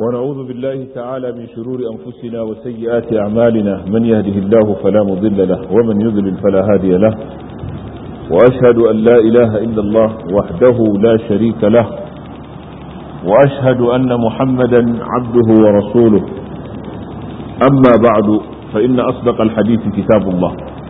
ونعوذ بالله تعالى من شرور أنفسنا وسيئات أعمالنا من يهده الله فلا مضل له ومن يضلل فلا هادي له وأشهد أن لا إله إلا الله وحده لا شريك له وأشهد أن محمدا عبده ورسوله أما بعد فإن أصدق الحديث كتاب الله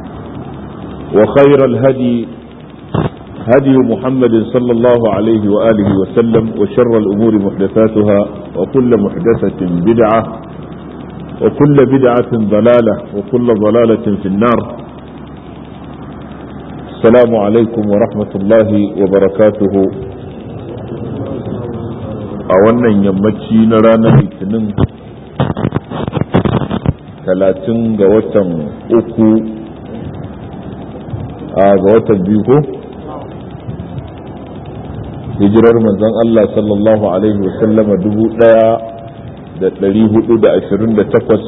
وخير الهدي هدي محمد صلى الله عليه وآله وسلم وشر الأمور محدثاتها وكل محدثة بدعة وكل بدعة ضلالة وكل ضلالة في النار السلام عليكم ورحمة الله وبركاته أولا يمتشي نرانا الاثنين ثلاثين غوة أكو ga watan biyu ko hijirar manzon Allah sallallahu alaihi wasallama dubu daya da dari hudu da ashirin da takwas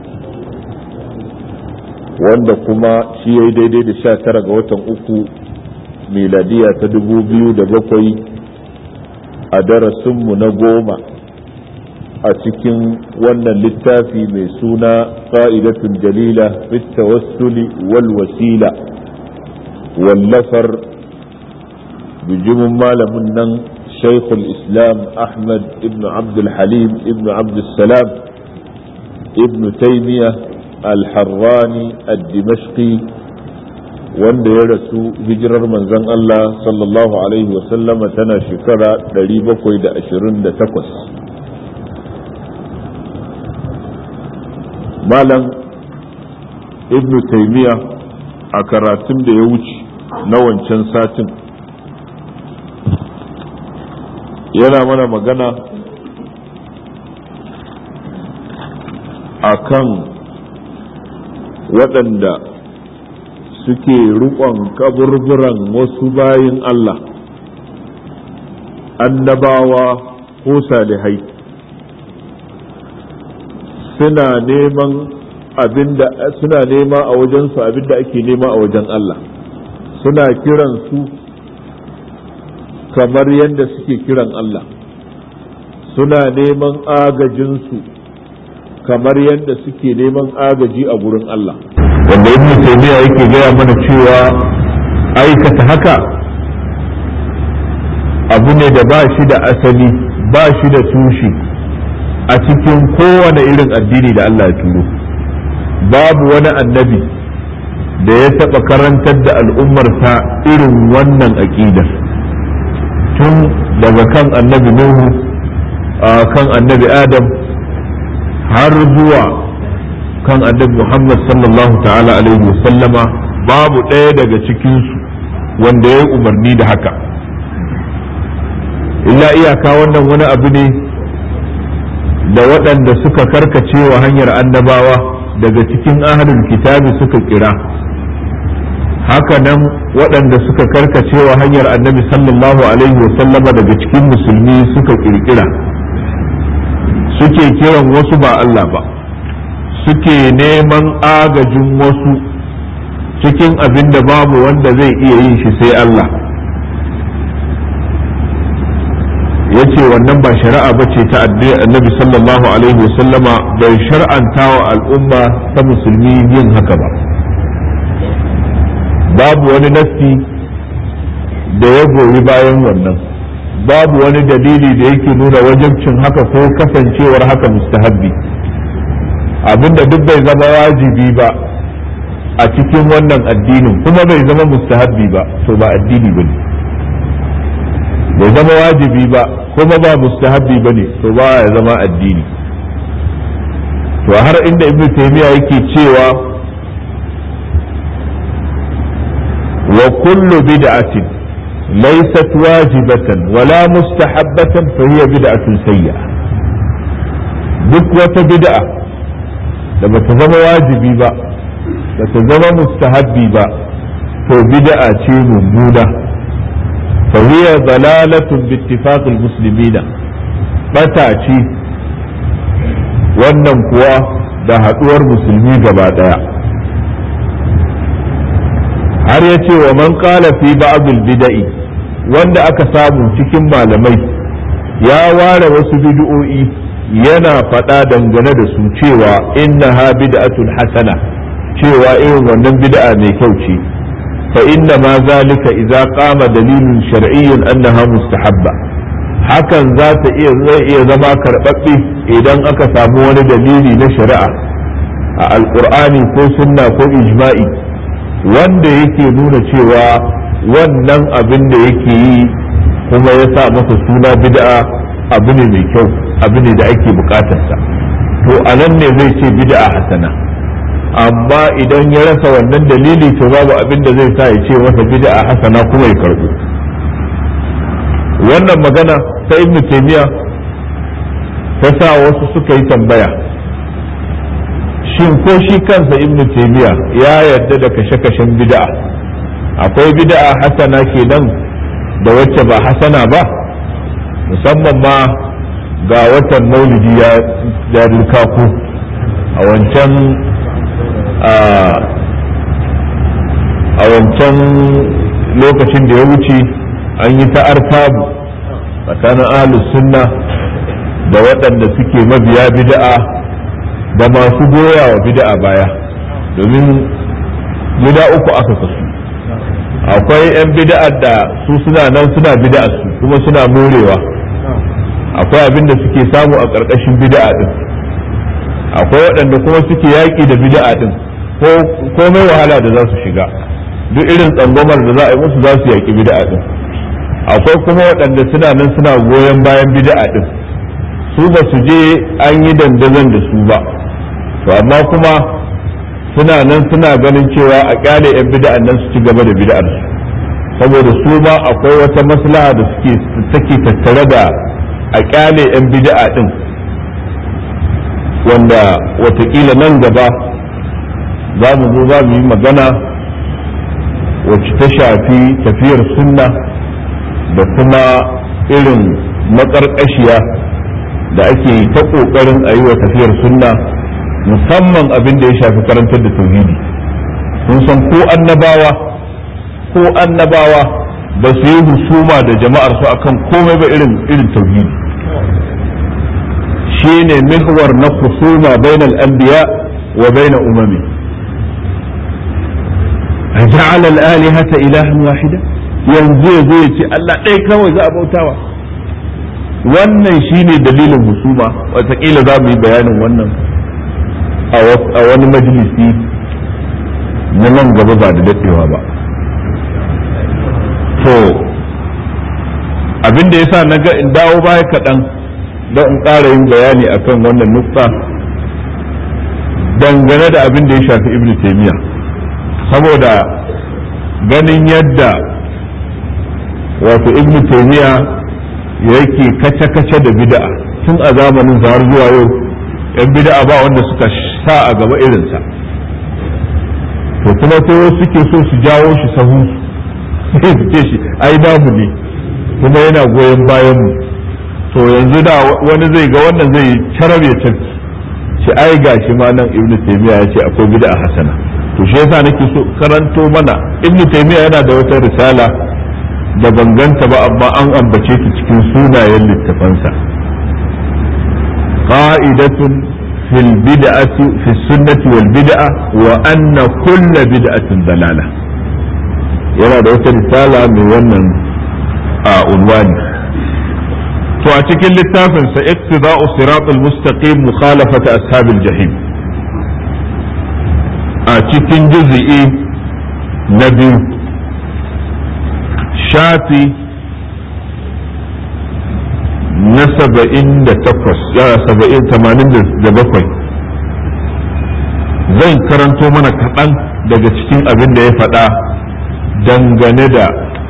wanda kuma shi ya yi daidai da sha tara ga watan uku miladiya ta dubu biyu da bakwai a darasinmu na goma a cikin wannan littafi mai suna ƙa'idatun jalila fit tawassuli wal wasila wallafar bijimin malamin nan shaikhul islam ahmad ibn abdulhalim ibn abdulsalam ibn taimiya alharrani al-dimashqi wanda ya rasu hijirar manzon Allah sallallahu alaihi wasallama tana shekara 728 malam ibn taimiya a karatun da ya wuce na wancan satin yana mana magana a kan waɗanda suke riƙon kaburburan wasu bayin Allah annabawa ko salihai suna neman abinda suna nema a wajensu abinda ake nema a wajen Allah suna kiran su kamar yadda suke kiran Allah suna neman agajinsu kamar yadda suke neman agaji a gurin Allah wanda ibn taymiya yake gaya mana cewa aikata haka abu ne da ba shi da asali ba shi da tushe a cikin kowane irin addini da Allah ya turo babu wani annabi da ya taɓa karantar da al'ummarsa irin wannan aƙidar tun daga kan annabi nuhu kan annabi adam har zuwa kan annabi muhammad sallallahu ta'ala alaihi wasallama babu ɗaya daga cikinsu wanda ya yi umarni da haka illa iyaka wannan wani abu ne da waɗanda suka karkace wa hanyar annabawa daga cikin ahalul kitabi suka kira haka nan waɗanda suka karkacewa hanyar annabi sallallahu alaihi wasallama daga cikin musulmi suka kirkira suke kiran wasu ba Allah ba suke neman agajin wasu cikin abin da babu wanda zai iya yin shi sai Allah ya ce wannan ba shari'a ba ce ta annabi sallallahu alaihi wasallama bai shar'anta wa al'umma ta musulmi yin haka ba babu wani nassi da ya goyi bayan wannan babu wani dalili da yake nuna wajibcin haka ko kasancewar haka mustahabbi abinda duk bai zama wajibi ba a cikin wannan addinin kuma bai zama mustahabbi ba to ba addini ba ne bai zama wajibi ba kuma ba mustahabbi ba ne to ba ya zama addini to har inda ibnu taymiya yake cewa وكل بدعة ليست واجبة ولا مستحبة فهي بدعة سيئة duk wata bid'a da bata zama wajibi ba bata zama mustahabbi ba to bid'a ce mummuna fa hiya dalalatun bi ittifaqil muslimina bata ce wannan kuwa da haduwar musulmi gaba daya har ya ce wa man qala fi ba'dil bida'i wanda aka samu cikin malamai ya ware wasu bid'o'i yana faɗa dangane da su cewa innaha bid'atun hasana cewa irin wannan bid'a mai kyau ce fa inna ma zalika idza qama dalilun shar'iyyun annaha mustahabba hakan za ta iya zai iya zama karɓaɓɓe idan aka samu wani dalili na shari'a a alƙur'ani ko sunna ko ijma'i wanda yake nuna cewa wannan abin da yake yi kuma ya sa masa suna bid'a abu ne mai kyau abu ne da ake bukatarsa to a nan ne zai ce bid'a hasana amma idan ya rasa wannan dalili to babu abin da zai sa ya ce masa bid'a hasana kuma ya karbu wannan magana ta ibn taymiya ta sa wasu suka yi tambaya shin ko shi kansa ibn taymiya ya yarda da kashe-kashen bid'a akwai bid'a hasana kenan da wacce ba hasana ba musamman ma ga watan maulidi ya duka ku a wancan a wancan lokacin da ya wuce an yi ta artabu tsakanin ahlus sunna da waɗanda suke mabiya bid'a da masu goya wa bid'a baya domin gida uku aka kasu akwai 'yan bid'ar da su suna nan suna bid'ar su kuma suna morewa akwai abin da suke samu a ƙarƙashin bid'a din akwai waɗanda kuma suke yaƙi da bid'a din ko komai wahala da za su shiga duk irin tsangwamar da za a yi musu za su yaƙi bid'a din akwai kuma waɗanda suna nan suna goyon bayan bid'a din su ba su je an yi dandazon da su ba to amma kuma suna nan suna ganin cewa a kyale 'yan bid'an nan su ci gaba da bid'ar su saboda su ma akwai wata maslaha da suke take tattare da a kyale 'yan bid'a din wanda watakila nan gaba za mu zo za mu yi magana wacce ta shafi tafiyar sunna da kuma irin maƙarƙashiya da ake ta ƙoƙarin a yi wa tafiyar sunna musamman abin da ya shafi karantar da tauhidi sun san ko annabawa ko annabawa ba su yi husuma da jama'ar su akan komai ba irin irin tauhidi shine mihwar na husuma bainal anbiya wa baina umami aja'ala al-alihata ilahan wahida yanzu yazo ya ce Allah ɗaya kawai za a bautawa wannan shine dalilin husuma wataƙila za mu yi bayanin wannan a wani majalisi na nan gaba ba da daɗewa ba to abin da ya sa na ga in dawo baya kaɗan don in ƙara yin bayani akan wannan nukta dangane da abin da ya shafi ibn taimiyya saboda ganin yadda wato ibn taimiyya yake kace-kace da bid'a tun a zamanin har zuwa yau yan bid'a ba wanda suka sa a gaba irinsa to kuma sai suke so su jawo shi sahu sai su ce shi ai babu ne kuma yana goyon bayan mu to yanzu da wani zai ga wannan zai carar ya tarki shi ai gashi ma nan ibnu taymiya ya ce akwai bid'a hasana to shi yasa nake so karanto mana ibnu taymiya yana da wata risala da banganta ba amma an ambace ta cikin sunayen littafansa qa'idatun fil bid'ati fi sunnati wal bid'a wa anna kull bid'atin dalala yana da wata risala mai wannan a unwani to a cikin littafin sa iqtida'u siratal mustaqim mukhalafata ashabil jahim a cikin juz'i na biyu shafi na saba'in da takwas ya saba'in tamanin da bakwai zan karanto mana kaɗan daga cikin abin da ya faɗa dangane da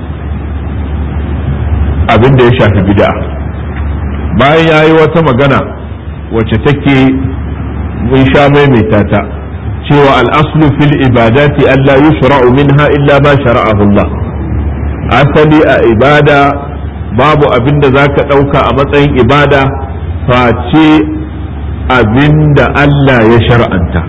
abin da ya shafi bid'a bayan ya yi wata magana wacce take mun sha maimaita ta cewa al'aslu fil ibadati Allah yushra'u minha illa ma shara'ahu Allah asali a ibada babu abin da za ka ɗauka a matsayin ibada face abin da Allah ya shar'anta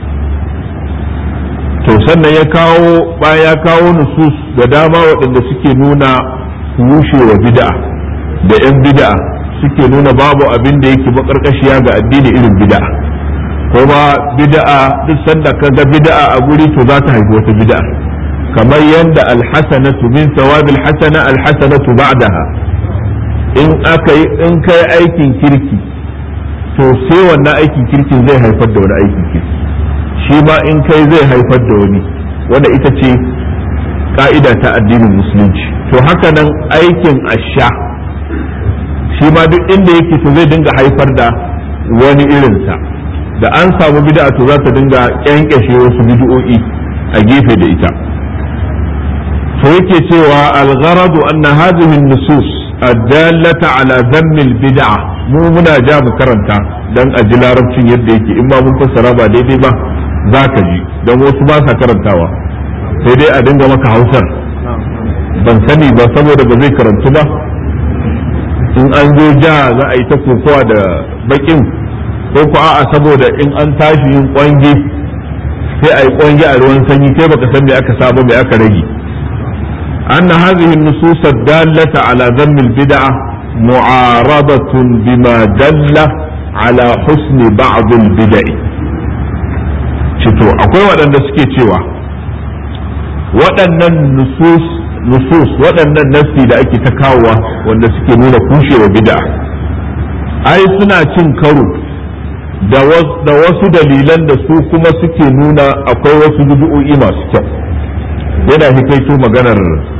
to sannan ya kawo bayan ya kawo nusus da dama waɗanda suke nuna rushewa bid'a da 'yan bid'a suke nuna babu abin da yake makarkashiya ga addini irin bid'a kuma bid'a duk sanda ka ga bid'a a guri to za ta haifi wata bid'a kamar yadda alhasanatu min thawabil hasana alhasanatu ba'daha in aka yi in kai aikin kirki to sai wannan aikin kirkin zai haifar da wani aikin kirki shi ma in kai zai haifar da wani wanda ita ce ka'ida ta addinin musulunci to haka nan aikin asha shi ma duk inda yake to zai dinga haifar da wani irinsa da an samu bid'a to za ta dinga kyankyashe wasu bid'o'i a gefe da ita to yake cewa al-gharadu anna hadhihi an-nusus ad-dallata ala dhammi al-bid'a mu muna ja mu karanta dan a ji larabcin yadda yake in ma mun fassara ba daidai ba za ka ji dan wasu ba sa karantawa sai dai a dinga maka hausar ban sani ba saboda ba zai karantu ba in an zo ja za a yi ta kokowa da bakin ko ko a'a saboda in an tashi yin kwange sai a yi kwange a ruwan sanyi kai baka san me aka saba me aka rage anna hadhihi an-nusus ad-dallata ala dhamm al-bid'ah mu'aradatun bima dalla ala husni ba'd al-bid'ah cito akwai waɗanda suke cewa waɗannan nusus nusus waɗannan nassi da ake ta kawowa wanda suke nuna kushewa bid'a ai suna cin karo da wasu dalilan da su kuma suke nuna akwai wasu bid'o'i masu kyau yana hikaito maganar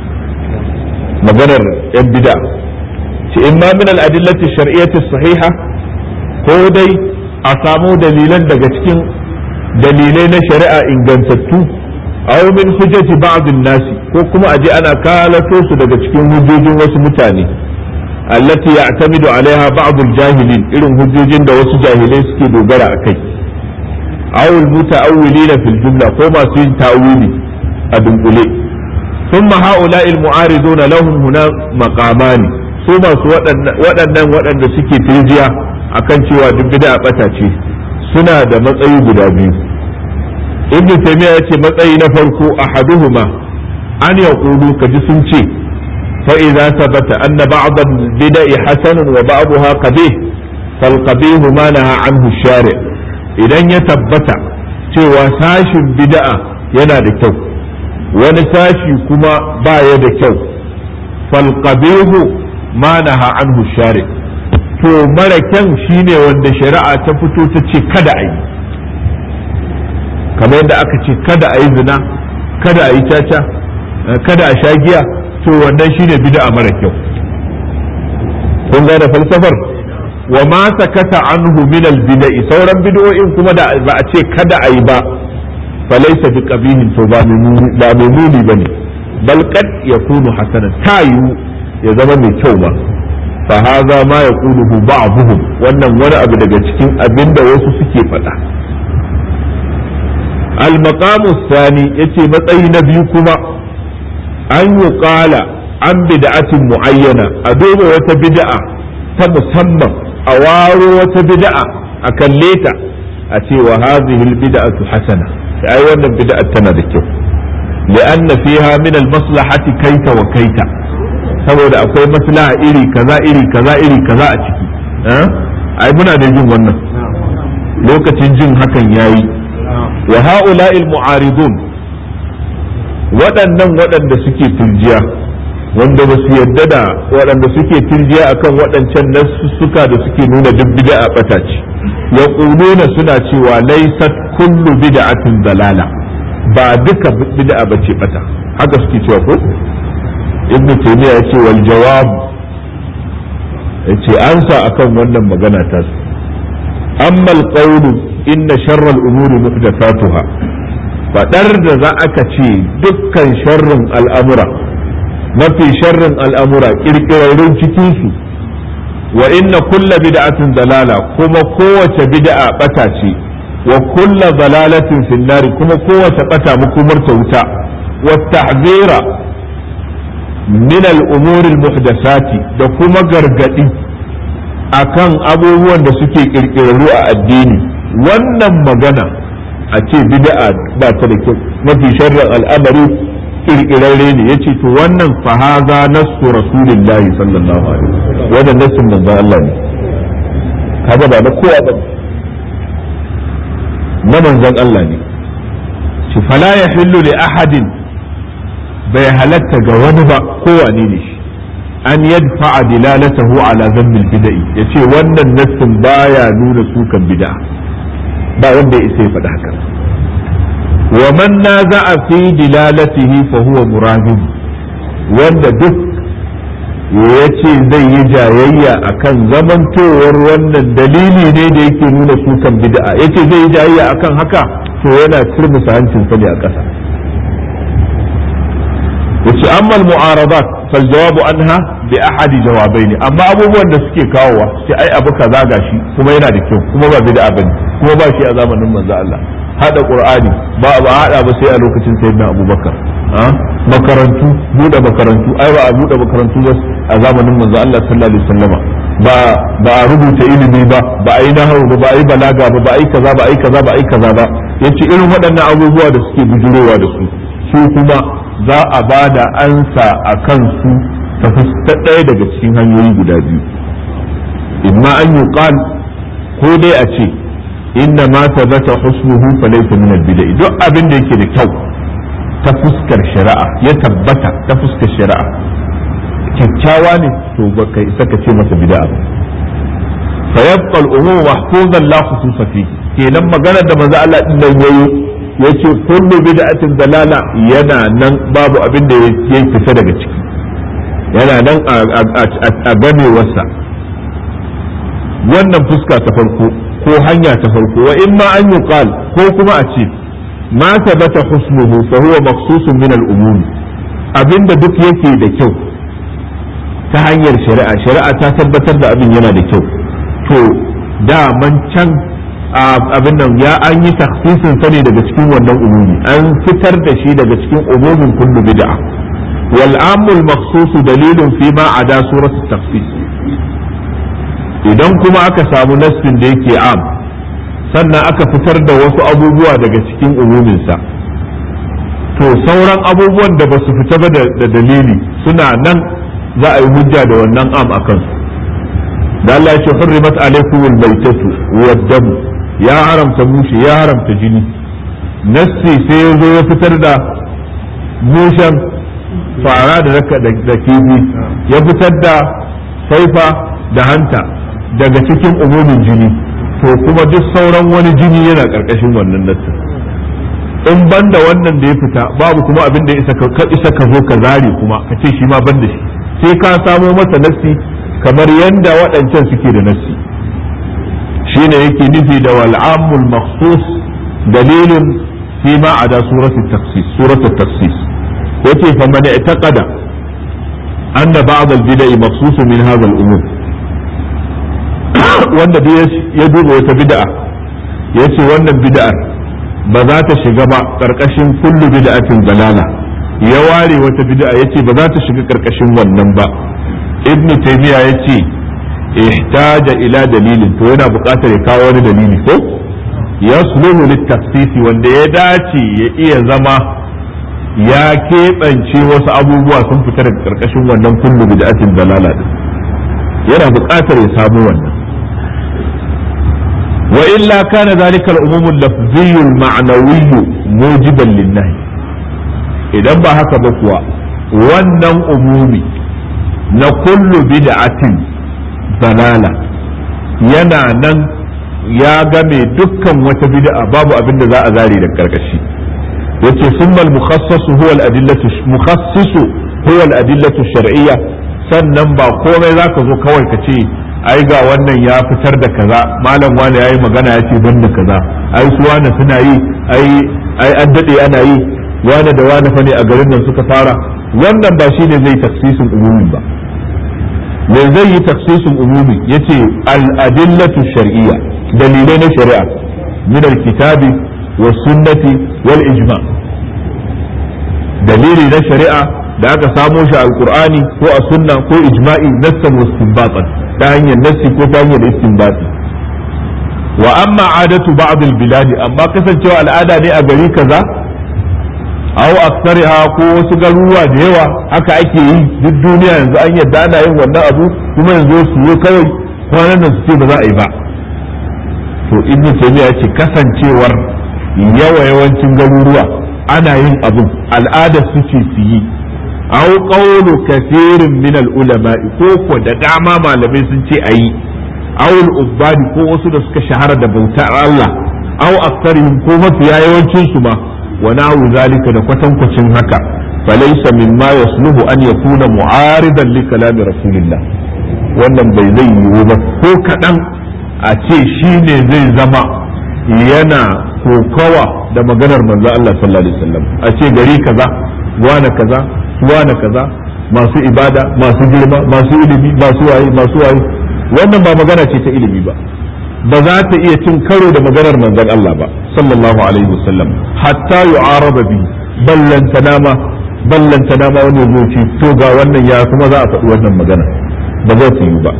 maganar yan bid'a ce in ma min al-adillati shar'iyyati sahiha ko dai a samu dalilan daga cikin dalilai na shari'a ingantattu aw min hujjati ba'd nasi ko kuma aje ana kalato su daga cikin hujjojin wasu mutane allati ya'tamidu alaiha ba'd al-jahilin irin hujjojin da wasu jahilai suke dogara akai aw al-muta'awwilina fil jumla ko masu yin ta'wili a dunkule thumma ha'ula'i al-mu'ariduna lahum huna maqamani su masu waɗannan waɗanda suke firjiya akan cewa duk bid'a bata ce suna da matsayi guda biyu ibn taymiya yace matsayi na farko ahaduhuma an yaqulu kaji sun ce fa idza sabata anna ba'd al-bida'i hasanun wa ba'daha qabih fal qabih ma naha anhu shari' idan ya tabbata cewa sashin bid'a yana da kyau wani sashi kuma baya da kyau fal qabih ma naha anhu shari' to mara kyan shine wanda shari'a ta fito ta ce kada a yi kamar yadda aka ce kada a yi zina kada a yi caca kada a sha giya to wannan shine bid'a mara kyau kun gane falsafar wa ma sakata anhu min al bid'i sauran bid'o'in kuma da ba a ce kada a yi ba falaysa bi qabihin to ba mai muni bane bal qad yakunu hasanan tayu ya zama mai kyau ba fa hadha ma yaquluhu ba'dhum wannan wani abu daga cikin abinda wasu suke faɗa المقام الثاني يتي matsayi na biyu kuma an yi ƙala an bid'atin mu'ayyana a duba wata bid'a ta musamman a waro wata bid'a a kalle ta a ce wa hadhihi albid'atu hasana ai wannan bid'a tana da kyau li'anna fiha min almaslahati kaita wa kaita saboda akwai maslaha iri kaza iri kaza iri kaza a ciki ai muna da jin wannan lokacin jin hakan yayi wa ha'ula'il mu'aridun waɗannan waɗanda suke turjiya wanda ba su yadda da waɗanda suke turjiya akan waɗancan nasussuka da suke nuna duk bid'a bata ce ya suna cewa laysat kullu bid'atin dalala ba duka bid'a bace bata haka suke cewa ko ibn taymiya yace wal jawab yace ansa akan wannan magana ta su amma al qawlu inna sharral umuri muhdathatuha fadar da za aka ce dukkan sharrin al'amura mafi sharrin al'amura kirkirarrun cikin su wa inna kulla bid'atin dalala kuma kowace bid'a bata ce wa kulla dalalatin finnari kuma kowace bata makomar ta wuta wa tahzira min al-umuri al-muhdathati da kuma gargadi akan abubuwan da suke kirkirarru a addini wannan magana a ce bid'a ba ta da kyau mafi sharrin al'amari kirkirarre ne yace to wannan fa haza nassu rasulillahi sallallahu alaihi wasallam wannan nassin manzon Allah ne kaga ba na kowa ba na manzon Allah ne shi fala yahillu li ahadin bai halatta ga wani ba kowane ne shi an yadfa dilalatahu ala zambil bid'i yace wannan nassin baya nuna sukan bid'a ba wanda ya isa ya faɗa haka wa man naza'a fi dilalatihi fa huwa murahim wanda duk yace zai yi jayayya akan zamantowar wannan dalili ne da yake nuna sukan bid'a yace zai yi jayayya akan haka to yana turmusa hancin sa ne a ƙasa yace amma al-mu'aradat fal jawabu anha bi ahadi jawabaini amma abubuwan da suke kawowa sai ai abu kaza gashi kuma yana da kyau kuma ba bid'a bane kuma ba shi a zamanin manzo Allah hada qur'ani ba ba hada ba sai a lokacin sayyidina abubakar makarantu bude makarantu ai ba a bude makarantu ba a zamanin manzo Allah sallallahu alaihi wasallama ba ba a rubuta ilimi ba ba a yi nahawu ba ba a yi balaga ba ba a yi kaza ba a yi kaza ba a yi kaza ba yace irin waɗannan abubuwa da suke bujurowa da su su kuma za a ba da ansa a kansu ta fuska ɗaya daga cikin hanyoyi guda biyu imma an yi ko dai a ce inna ma tabata husnuhu fa laysa min al-bid'a duk abin da yake da kyau ta fuskar shari'a ya tabbata ta fuskar shari'a kyakkyawa ne to baka isa ka ce masa bid'a ba fa yabqa al-umum mahfuzan la khususa fi kenan maganar da manzo Allah din nan yayi yace kullu bid'atin dalala yana nan babu abin da ya fita daga ciki yana nan a gamewarsa wannan fuska ta farko ko hanya ta farko wa in ma an yuqal ko kuma a ce ma tabata husnuhu fa huwa maqsusun min al-umum abinda duk yake da kyau ta hanyar shari'a shari'a ta tabbatar da abin yana da kyau to da man can abin nan ya an yi takhsisin sa ne daga cikin wannan umumi an fitar da shi daga cikin umumin kullu bid'a wal amul makhsus dalilun fi ma ada surat takhsis idan kuma aka samu nassin da yake am sannan aka fitar da wasu abubuwa daga cikin umuminsa to sauran abubuwan da ba su fita ba da dalili suna nan za a yi hujja da wannan am a kansu da Allah ya ce hurrimat alaikumul baitatu wad damu ya haramta mushe ya haramta jini nassi sai ya zo ya fitar da mushen fara da da kifi ya fitar da saifa da hanta daga cikin umumin jini to kuma duk sauran wani jini yana karkashin wannan nassin in banda wannan da ya fita babu kuma abin da isa ka zo ka zare kuma ka ce shi ma ban da shi sai ka samo masa nassi kamar yanda waɗancan suke da nassi shine yake nufi da wal'amul makhsus dalilin fi ma ada suratul taksis suratul taksis yace fa man i'taqada anna ba'd al-bida'i makhsusun min hadha al-umur wanda ya duba wata bid'a yace wannan bid'ar ba za ta shiga ba karkashin kullu bid'atin dalala ya ware wata bid'a yace ba za ta shiga karkashin wannan ba ibn taymiya yace ihtaja ila dalilin to yana buƙatar ya kawo wani dalili ko yasluhu littafsisi wanda ya dace ya iya zama ya keɓance wasu abubuwa sun fita daga karkashin wannan kullu bid'atin dalala din yana buƙatar ya samu wannan وإلا كان ذلك العموم اللفظي المعنوي موجبا للنهي idan ba haka ba kuwa wannan umumi na kullu bid'atin dalala yana nan ya game dukkan wata bid'a babu abin da za a zare da karkashi yace summal mukhassasu huwa al-adillatu mukhassisu huwa al-adillatu shar'iyya sannan ba komai zaka zo kawai ka ce ai ga wannan ya fitar da kaza malam wani yayi magana ya ce ban da kaza ai su wani suna yi ai ai an dade ana yi wani da wani fa ne a garin nan suka fara wannan ba shine zai taksisin umumi ba me zai yi taksisin umumi yace al adillatu shar'iyya dalilai na shari'a min al kitabi was sunnati wal ijma dalili na shari'a da aka samo shi a alqur'ani ko a sunna ko ijma'i nassan wa istinbatan ta hanyar nassi ko ta hanyar istinbati wa amma adatu ba'd al-bilad amma kasancewa al'ada ne a gari kaza aw aksariha ko wasu garuruwa da yawa haka ake yi duk duniya yanzu an yadda ana yin wannan abu kuma yanzu su yi kawai kwanan nan su ce ba za a yi ba to ibnu taymiya ce kasancewar yawa yawancin garuruwa ana yin abun al'adar su ce su yi aw qawlu kathirin min al-ulama ko ko da dama malamai sun ce ayi aw al-ubbadi ko wasu da suka shahara da bautar Allah aw aktharihim ko mafiya yawancin su ma wa nahu zalika da kwatankwacin haka falaysa mimma yasluhu an yakuna mu'aridan li kalami rasulillah wannan bai zai yiwu ba ko kadan a ce shine zai zama yana kokawa da maganar manzo Allah sallallahu alaihi wasallam a ce gari kaza wane kaza wane kaza masu ibada masu girma masu ilimi masu waye masu waye wannan ba magana ce ta ilimi ba ba za ta iya cin karo da maganar manzon Allah ba sallallahu alaihi wasallam hatta yu'araba bi ballantana ma ballantana ma wani zo ce to ga wannan ya kuma za a faɗi wannan magana ba za ta yi ba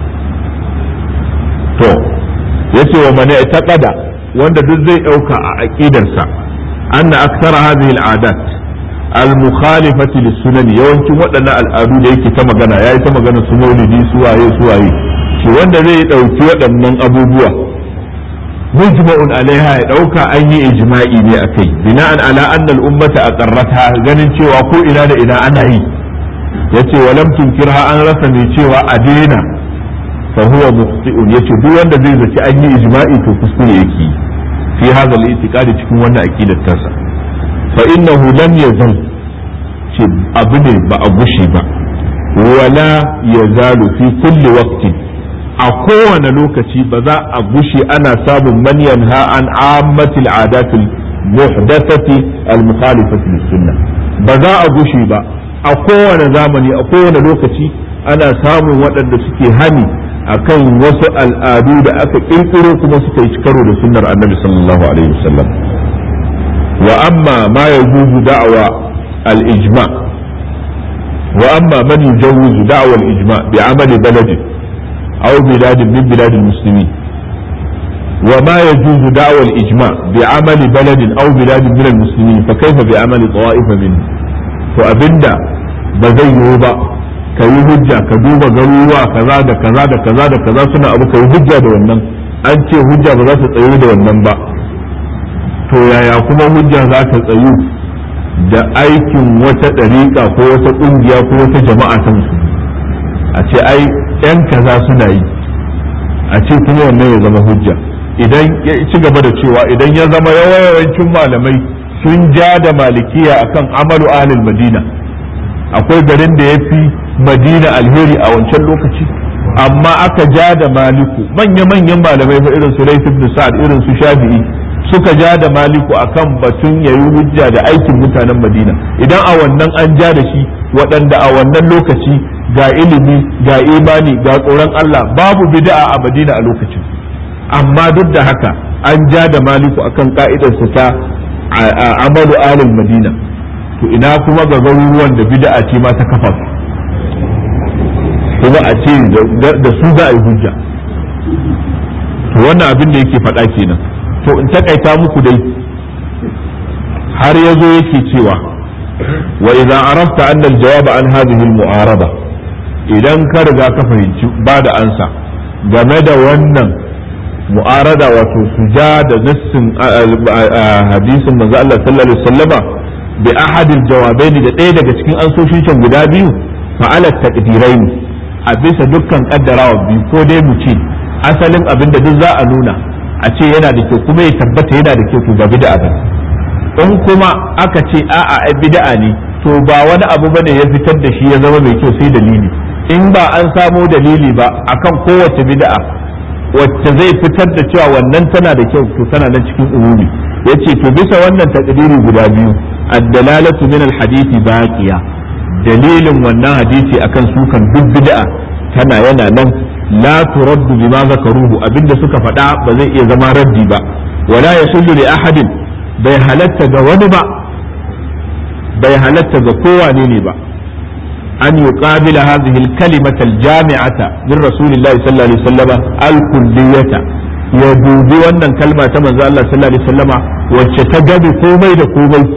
to yace wa man i'taqada wanda duk zai dauka a aqidarsa anna aktsara hadhihi al'adat al-mukhalifati lis-sunan yawancin waɗannan al'adu da yake ta magana yayi ta magana su maulidi su waye su waye shi wanda zai dauki waɗannan abubuwa mujma'un alaiha ya dauka an yi ijma'i ne akai bina'an ala anna al-ummata aqarrata ganin cewa ko ina da ina ana yi yace walam tunkirha an rasa mai cewa a daina fa huwa mukhti'un yace duk wanda zai zaci an yi ijma'i to kuskure yake fi hadha al-i'tiqadi cikin wannan aqidar tasa fa innahu lam yazal ce abu ne ba a gushi ba wala yazalu fi kulli waqtin a kowane lokaci ba za a gushe ana samun man yanha an ammati al-adat al-muhdathati al-mukhalifati lis-sunnah ba za a gushe ba a kowane zamani a kowane lokaci ana samun waɗanda suke hani akan wasu al'adu da aka kirkiro kuma suka yi karo da sunnar annabi sallallahu alaihi wasallam wa amma ma yajuzu da'wa al-ijma wa amma man yujawwizu da'wa al-ijma bi amali baladi aw bilad min bilad al-muslimin wa ma yajuzu da'wa al-ijma bi amali balad aw bilad min al-muslimin fa kayfa bi amali tawa'ifa min to abinda ba zai yiwu ba ka yi hujja ka duba garuruwa kaza da kaza da kaza da kaza suna abu ka yi hujja da wannan an ce hujja ba za ta tsayu da wannan ba to yaya kuma hujja za ta tsayu da aikin wata ɗariƙa ko wata ƙungiya ko wata jama'a ta musulmi a ce ai yan kaza suna yi a ce kuma wannan ya zama hujja idan ya ci gaba da cewa idan ya zama yawancin malamai sun ja da malikiya akan amalu ahlul madina akwai garin da ya fi madina alheri a wancan lokaci amma aka ja da maliku manya-manyan malamai fa irin su laifin ibn sa'ad irin su shafi'i suka ja da maliku akan batun yayi hujja da aikin mutanen madina idan a wannan an ja da shi waɗanda a wannan lokaci ga ilimi ga imani ga tsoron Allah babu bid'a a madina a lokacin amma duk da haka an ja da maliku akan ka'idarsa ta amalu alil madina to ina kuma ga garuruwan da bid'a ce ma ta kafa kuma a ce da su za a yi hujja to wannan abin da yake faɗa kenan to in takaita muku dai har ya zo yake cewa wa idan arafta anna al-jawab an hadhihi al-mu'arada idan ka riga ka fahimci ba da ansa game da wannan mu'arada wato suja da nassin hadisin manzo Allah sallallahu alaihi wasallama bi ahadil jawabaini da ɗaya daga cikin ansoshin can guda biyu fa'ala taqdirain a bisa dukkan kaddarawa biyu ko dai mu ce asalin abin da duk za a nuna a ce yana da kyau kuma ya tabbata yana da kyau to ba bid'a ba in kuma aka ce a'a ai bid'a ne to ba wani abu bane ya fitar da shi ya zama mai kyau sai dalili in ba an samo dalili ba akan kowace bid'a wacce zai fitar da cewa wannan tana da kyau to tana nan cikin umumi yace to bisa wannan takdiri guda biyu ad-dalalatu min al-hadisi baqiya dalilin wannan hadisi akan sukan duk bid'a tana yana nan la turaddu bima zakaruhu abinda suka faɗa ba zai iya zama raddi ba wala yahillu li ahadin bai halatta ga wani ba bai halatta ga kowane ne ba an yuqabila hadhihi al-kalimata al-jami'ata min rasulillahi sallallahu alaihi wasallam al-kulliyata ya dubi wannan kalma ta manzo Allah sallallahu alaihi wasallama wacce ta gabe komai da komai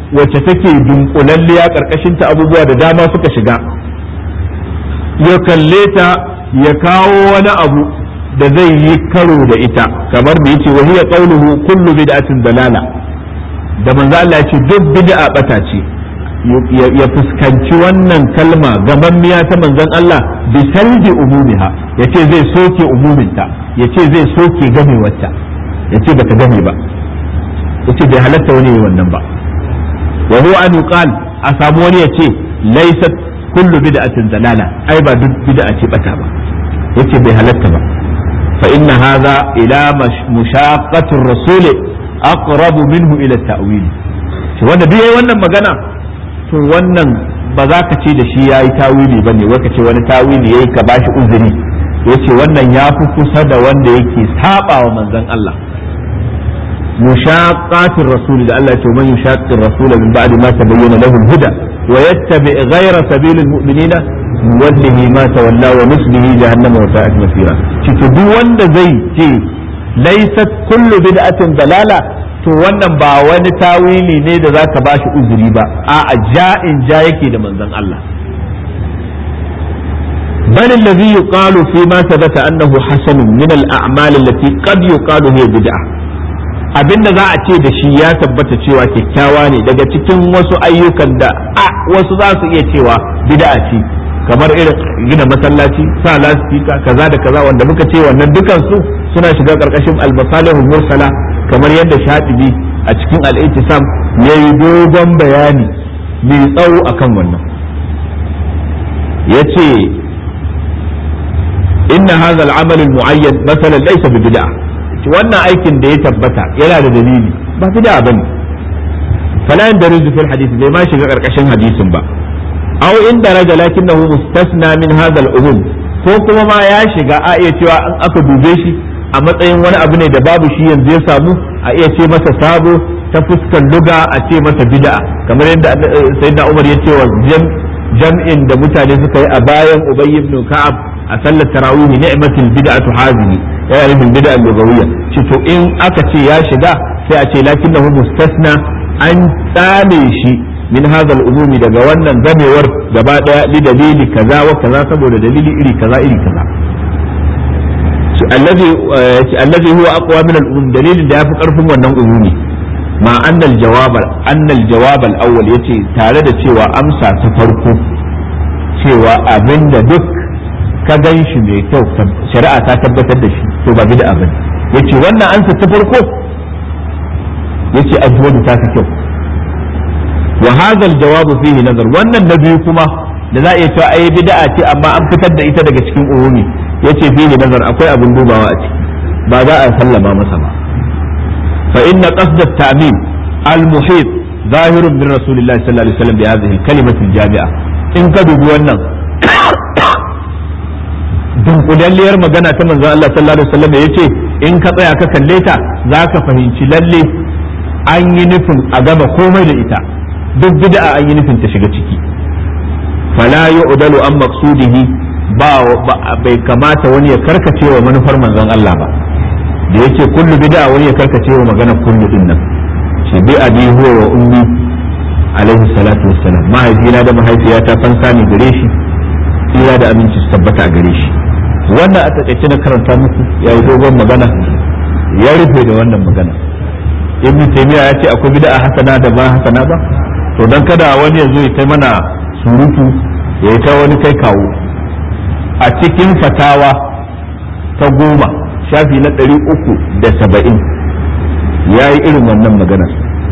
wacce take dunkulalliya karkashin ta abubuwa da dama suka shiga ya kalle ta ya kawo wani abu da zai yi karo da ita kamar da yace wahiya qawluhu kullu bid'atin dalala da manzo Allah ya ce duk bid'a bata ce ya fuskanci wannan kalma gamammiya ta manzon Allah bi salbi umumiha yace zai soke umuminta yace zai soke gamewarta yace bata game ba yace bai halatta wani yi wannan ba wa huwa an yuqal a samu wani yace laysat kullu bid'atin dalala ai ba duk bid'a ce bata ba yace bai halatta ba fa inna hadha ila mushaqqati ar-rasul aqrabu minhu ila at-ta'wil wanda duk yayi wannan magana to wannan ba za ka ce da shi ya yi tawili ba ne wai ka ce wani tawili ya yi ka bashi uzuri ya ce wannan ya fi kusa da wanda yake saba wa manzon Allah mushaqqatir rasul da Allah ya ce man yushaqqir rasul min ba'di ma tabayyana lahu al-huda wa yattabi ghayra sabilil mu'minina nuwallihi ma tawalla wa nuslihi jahannama wa sa'at masira ci duk wanda zai ce laysat kullu bid'atin dalala to wannan ba wani tawili ne da zaka ba shi uzuri ba a ja'in ja yake da manzon Allah bal alladhi yuqalu fi ma thabata annahu hasan min al-a'mal allati qad yuqalu hiya bid'ah abinda za a ce da shi ya tabbata cewa kyakkyawa ne daga cikin wasu ayyukan da a wasu za su iya cewa bid'a ce kamar irin gina masallaci sa lasifika kaza da kaza wanda muka ce wannan dukan su suna shiga karkashin al-masalihul mursala kamar yadda shaɗibi a cikin al'itisam ya yi dogon bayani mai tsawo akan wannan ya ce inna hadha al-amal al-mu'ayyan masalan laysa bi bid'a wannan aikin da ya tabbata yana da dalili ba bid'a bane fala yandarizu fil hadith bai ma shiga karkashin hadisin ba aw in daraja lakinnahu mustasna min hadha al-umum ko kuma ma ya shiga a iya cewa an aka dube shi a matsayin wani abu ne da babu shi yanzu ya samu a iya ce masa sabo ta fuskar luga a ce masa bid'a kamar yadda sayyidina Umar ya ce wa jam'in da mutane suka yi a bayan Ubay ibn Ka'ab a sallar tarawih ni'matul bid'atu hazihi ya yi bil bid'a lugawiyya ce to in aka ce ya shiga sai a ce lakinnahu mustasna an tsame shi min hadha al-umumi daga wannan zamewar gaba daya li dalili kaza wa kaza saboda dalili iri kaza iri kaza الذي الذي هو اقوى من الامم دليل da yafi karfin wannan umumi ma annal jawab annal jawab al-awwal yace tare da cewa amsa ta farko cewa abinda duk ka gan shi mai kyau shari'a ta tabbatar da shi to ba bid'a bane yace wannan amsa ta farko yace azwaju ta fi kyau wa hadha al-jawab fihi nazar wannan na biyu kuma da za a iya cewa ai bid'a ce amma an fitar da ita daga cikin umumi yace fihi nazar akwai abin dubawa a ciki ba za a sallama masa ba fa inna qasd at-ta'mim al-muhit zahirun min rasulillahi sallallahu alaihi wasallam bi hadhihi al-kalimati al-jami'a in ka dubi wannan dunkulalliyar magana ta manzon Allah sallallahu alaihi wasallam yace in ka tsaya ka kalle ta zaka fahimci lalle an yi nufin a gama komai da ita duk bid'a an yi nufin ta shiga ciki fala yu'dalu an maqsudihi ba bai kamata wani ya karkace wa manufar manzon Allah ba da yake kullu bid'a wani ya karkace wa magana kullu din nan shi bi abi huwa wa ummi alaihi salatu wassalam mahaifina da mahaifiyata fansa ne gare shi tsira da aminci su tabbata a gare shi wannan a takaice na karanta muku ya yi dogon magana ya rufe da wannan magana ibn taymiya ya ce akwai bid'a hasana da ba hasana ba to dan kada wani ya zo ya kai mana surutu ya yi ta wani kai kawo a cikin fatawa ta goma shafi na ɗari uku da saba'in ya yi irin wannan maganar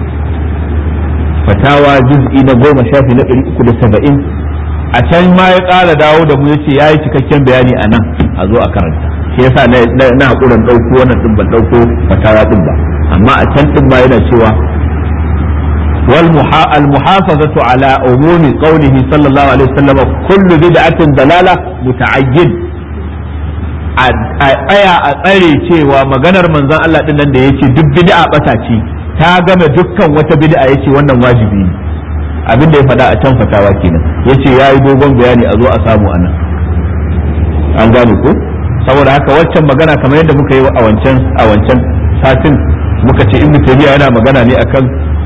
fatawa juz'i na goma shafi na ɗari uku da saba'in a can ma ya ƙara dawo da mu yace ya yi cikakken bayani a nan a zo a karanta shi yasa na haƙuran ɗauko wannan ɗin ban ɗauko fatawa ɗin ba amma a can ɗin ma yana cewa والمحافظة على عموم قوله صلى الله عليه وسلم كل بدعة ضلالة متعين aya a tsare cewa maganar manzon Allah din nan da yace duk bid'a bata ce ta game dukkan wata bid'a yace wannan wajibi ne abin da ya faɗa a can fatawa kenan yace yayi dogon bayani a zo a samu anan an gane ko saboda haka waccan magana kamar yadda muka yi a wancan a wancan satin muka ce ibnu taymiya yana magana ne akan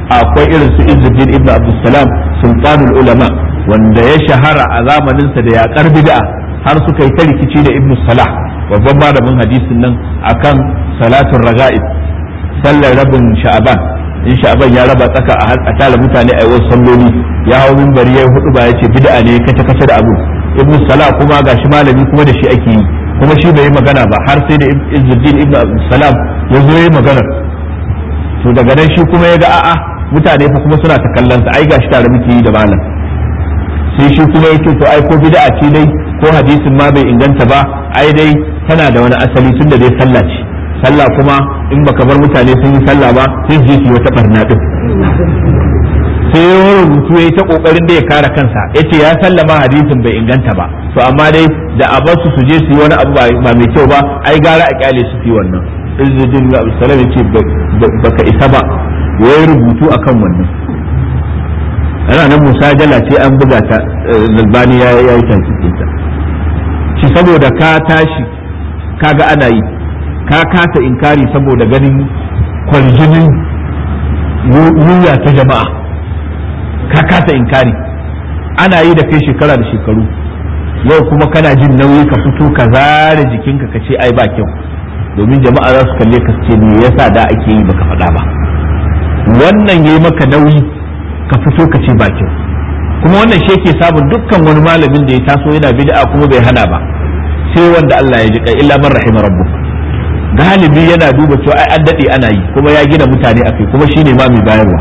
akwai irin su Izzuddin ibn Abdussalam sultanul ulama wanda ya shahara a zamaninsa da yaƙar bid'a har suka yi ta rikici da ibn Salah babban malamin hadisin nan akan salatun raga'ib sallar rabin sha'aban in sha'aban ya raba tsaka a tara mutane a wasu salloli ya hau minbari ya hudu ba ya ce bid'a ne kace kace da abu ibn Salah kuma gashi malami kuma da shi ake yi kuma shi bai yi magana ba har sai da Izzuddin ibn Salam ya zo yi magana to daga nan shi kuma ya ga a'a mutane fa kuma suna ta kallon sa ai gashi tare muke yi da malam sai shi kuma yake to ai ko bid'a ce dai ko hadisin ma bai inganta ba ai dai tana da wani asali tunda dai sallah ce sallah kuma in baka bar mutane sun yi sallah ba sai su je su yi wata barna din sai ya rubutu ya yi ta kokarin da ya kare kansa yace ya sallama hadisin bai inganta ba to amma dai da a bar su su je su yi wani abu ba mai kyau ba ai gara a kyale su fi wannan izzuddin bin abdulsalam yace baka isa ba ya yi rubutu akan wannan ana nan musajala ce an buga ta zalbani ya yi tankikin ta shi saboda ka tashi kaga ana yi ka kasa inkari saboda ganin kwarjinin wuya ta jama'a ka kasa inkari ana yi da kai shekara da shekaru yau kuma kana jin nauyi ka fito ka zare jikinka ka ce ai ba kyau domin jama'a za su kalle ka ce me yasa da ake yi baka faɗa ba wannan yayi maka nauyi ka fito ka ce ba kyau kuma wannan shi yake samun dukkan wani malamin da ya taso yana bid'a kuma bai hana ba sai wanda Allah ya ji kai illa man rahima rabbuk galibi yana duba cewa ai an dade ana yi kuma ya gina mutane akai kuma shine ma mai bayarwa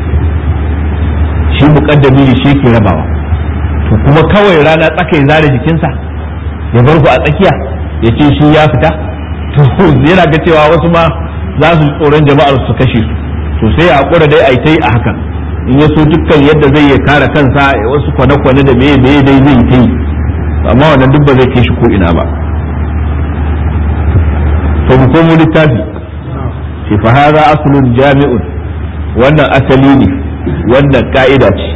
shi muqaddami ne shi yake rabawa to kuma kawai rana tsakai zare jikinsa ya bar ku a tsakiya ya ce shi ya fita to yana ga cewa wasu ma za su tsoron jama'ar su kashe su to sai ya hakura dai ai tai a hakan in ya so dukkan yadda zai ya kare kansa ya wasu kwane-kwane da meye meye dai zai ta yi amma wannan duk ba zai kai shi ko ina ba to mu komo littafi shi fa hadha aslun jami'un wannan asali ne wannan ka'ida ce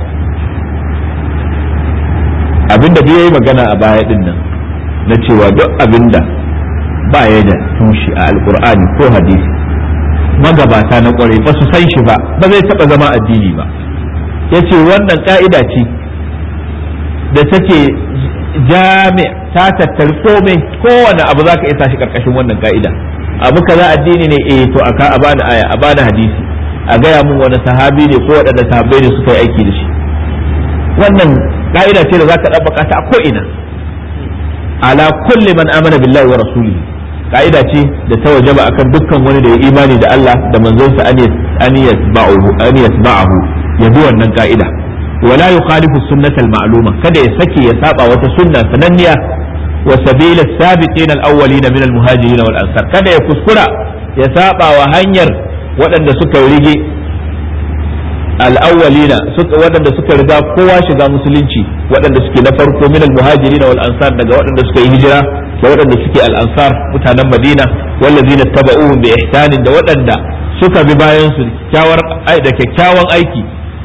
abinda da yayi magana a baya din nan na cewa duk abinda ba ya da tushe a alkur'ani ko hadisi magabata na kwarai ba su san shi ba ba zai taba zama addini ba ya ce wannan ka'ida ce da take jami ta tattari komai kowane abu za ka iya tashi karkashin wannan ka'ida abu kaza addini ne eh to aka a bani aya a bani hadisi a gaya mun wani sahabi ne ko waɗanda sahabbai ne suka yi aiki da shi wannan ka'ida ce da za ka ɗabbaka ta a ko'ina ala kulli man amana billahi wa rasulihi ka'ida ce da ta wajaba akan dukkan wani da ya imani da Allah da manzonsa an yasba'uhu an yasba'ahu ya bi wannan ka'ida wala yukhalifu sunnata al-ma'luma kada ya sake ya saba wata sunna sananniya wa sabila as-sabiqin al-awwalin min al-muhajirin wal ansar kada ya kuskura ya saba wa hanyar waɗanda suka rige al-awwalina waɗanda suka riga kowa shiga musulunci waɗanda suke na farko min al-muhajirin wal ansar daga waɗanda suka yi hijira da waɗanda suke al-ansar mutanen Madina wallazina taba'uhum bi ihsanin da waɗanda suka bi bayan su da kyakkyawan aiki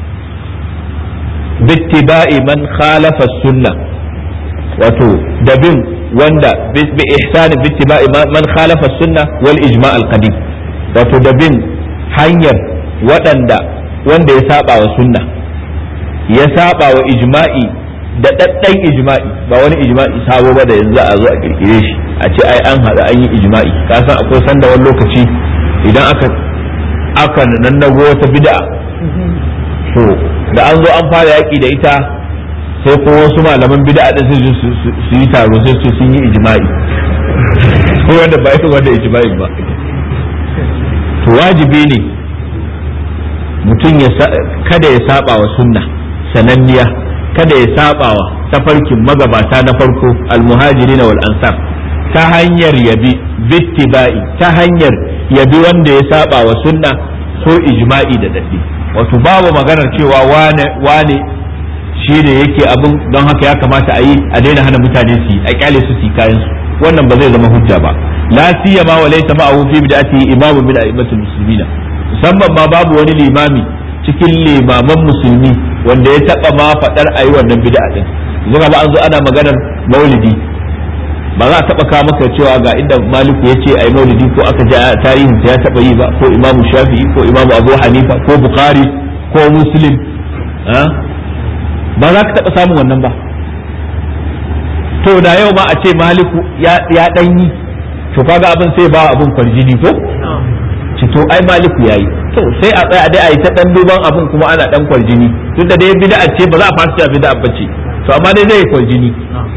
bittiba'i man khalafa sunna wato da bin wanda bi ihsanin bittiba'i man khalafa sunna wal ijma' al-qadim wato da bin hanyar waɗanda wanda ya saba wa sunna ya saba wa ijma'i da ɗaɗɗan ijma'i ba wani ijma'i sabo ba da yanzu a zo a kirkire shi a ce ai an haɗu an yi ijma'i ka san akwai sanda wani lokaci idan aka aka nannago wata bid'a to da an zo an fara yaƙi da ita sai ko wasu malaman bid'a din su su yi taro sai su sun yi ijma'i ko wanda ba ita wanda ijma'i ba to wajibi ne mutum ya kada ya saba wa sunna sananniya kada ya sabawa tafarkin magabata na farko almuhajirin wal ansar ta hanyar yabi bittiba'i ta hanyar yabi wanda ya saba wa sunna ko ijma'i da dadi wato babu maganar cewa wane wane shi ne yake abin don haka ya kamata a yi a daina hana mutane su yi a kyale su su kayan su wannan ba zai zama hujja ba la siyama wa laysa ma'ahu fi bid'ati imamu min a'immatul muslimina musamman ma babu wani limami cikin limaman musulmi wanda ya taba ma fadar ayi wannan bid'a din yanzu ba an zo ana maganar maulidi ba za a taba kawo maka cewa ga inda maliku ya ce ayi maulidi ko aka ji tarihin ya taba yi ba ko imamu shafi'i ko imamu abu hanifa ko bukhari ko muslim ba za ka taɓa samun wannan ba to da yau ma a ce maliku ya ɗanyi to kaga abin sai ba abin kwarjini ko ci to ai maliku yayi to sai a tsaya dai a yi ta dan duban abin kuma ana dan kwarjini duk da dai bid'a ce ba za a fasa cewa bid'a bace to amma dai zai kwarjini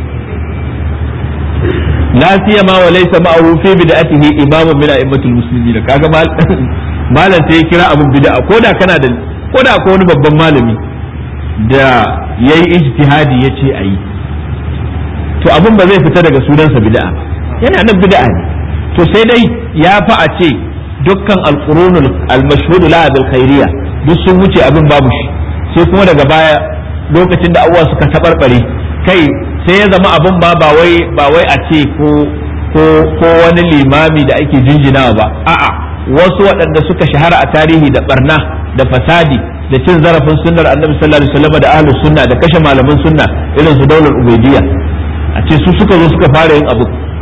la siyama wa laysa ma'ahu fi bid'atihi imamun min a'immatul muslimin kaga malam sai ya kira abin bid'a koda kana da koda akwai wani babban malami da yayi ijtihadi yace ayi to abin ba zai fita daga sunansa bid'a yana nan bid'a ne to sai dai ya fa a ce dukkan alqurunul almashhud la bil khairiyya duk sun wuce abin babu shi sai kuma daga baya lokacin da abuwa suka tabarbare kai sai ya zama abin ba ba wai ba wai a ce ko ko ko wani limami da ake jinjinawa ba a'a wasu waɗanda suka shahara a tarihi da barna da fasadi da cin zarafin sunnar annabi sallallahu alaihi wasallam da ahlus sunna da kashe malaman sunna irin su daular ubaidiyya a ce su suka zo suka fara yin abu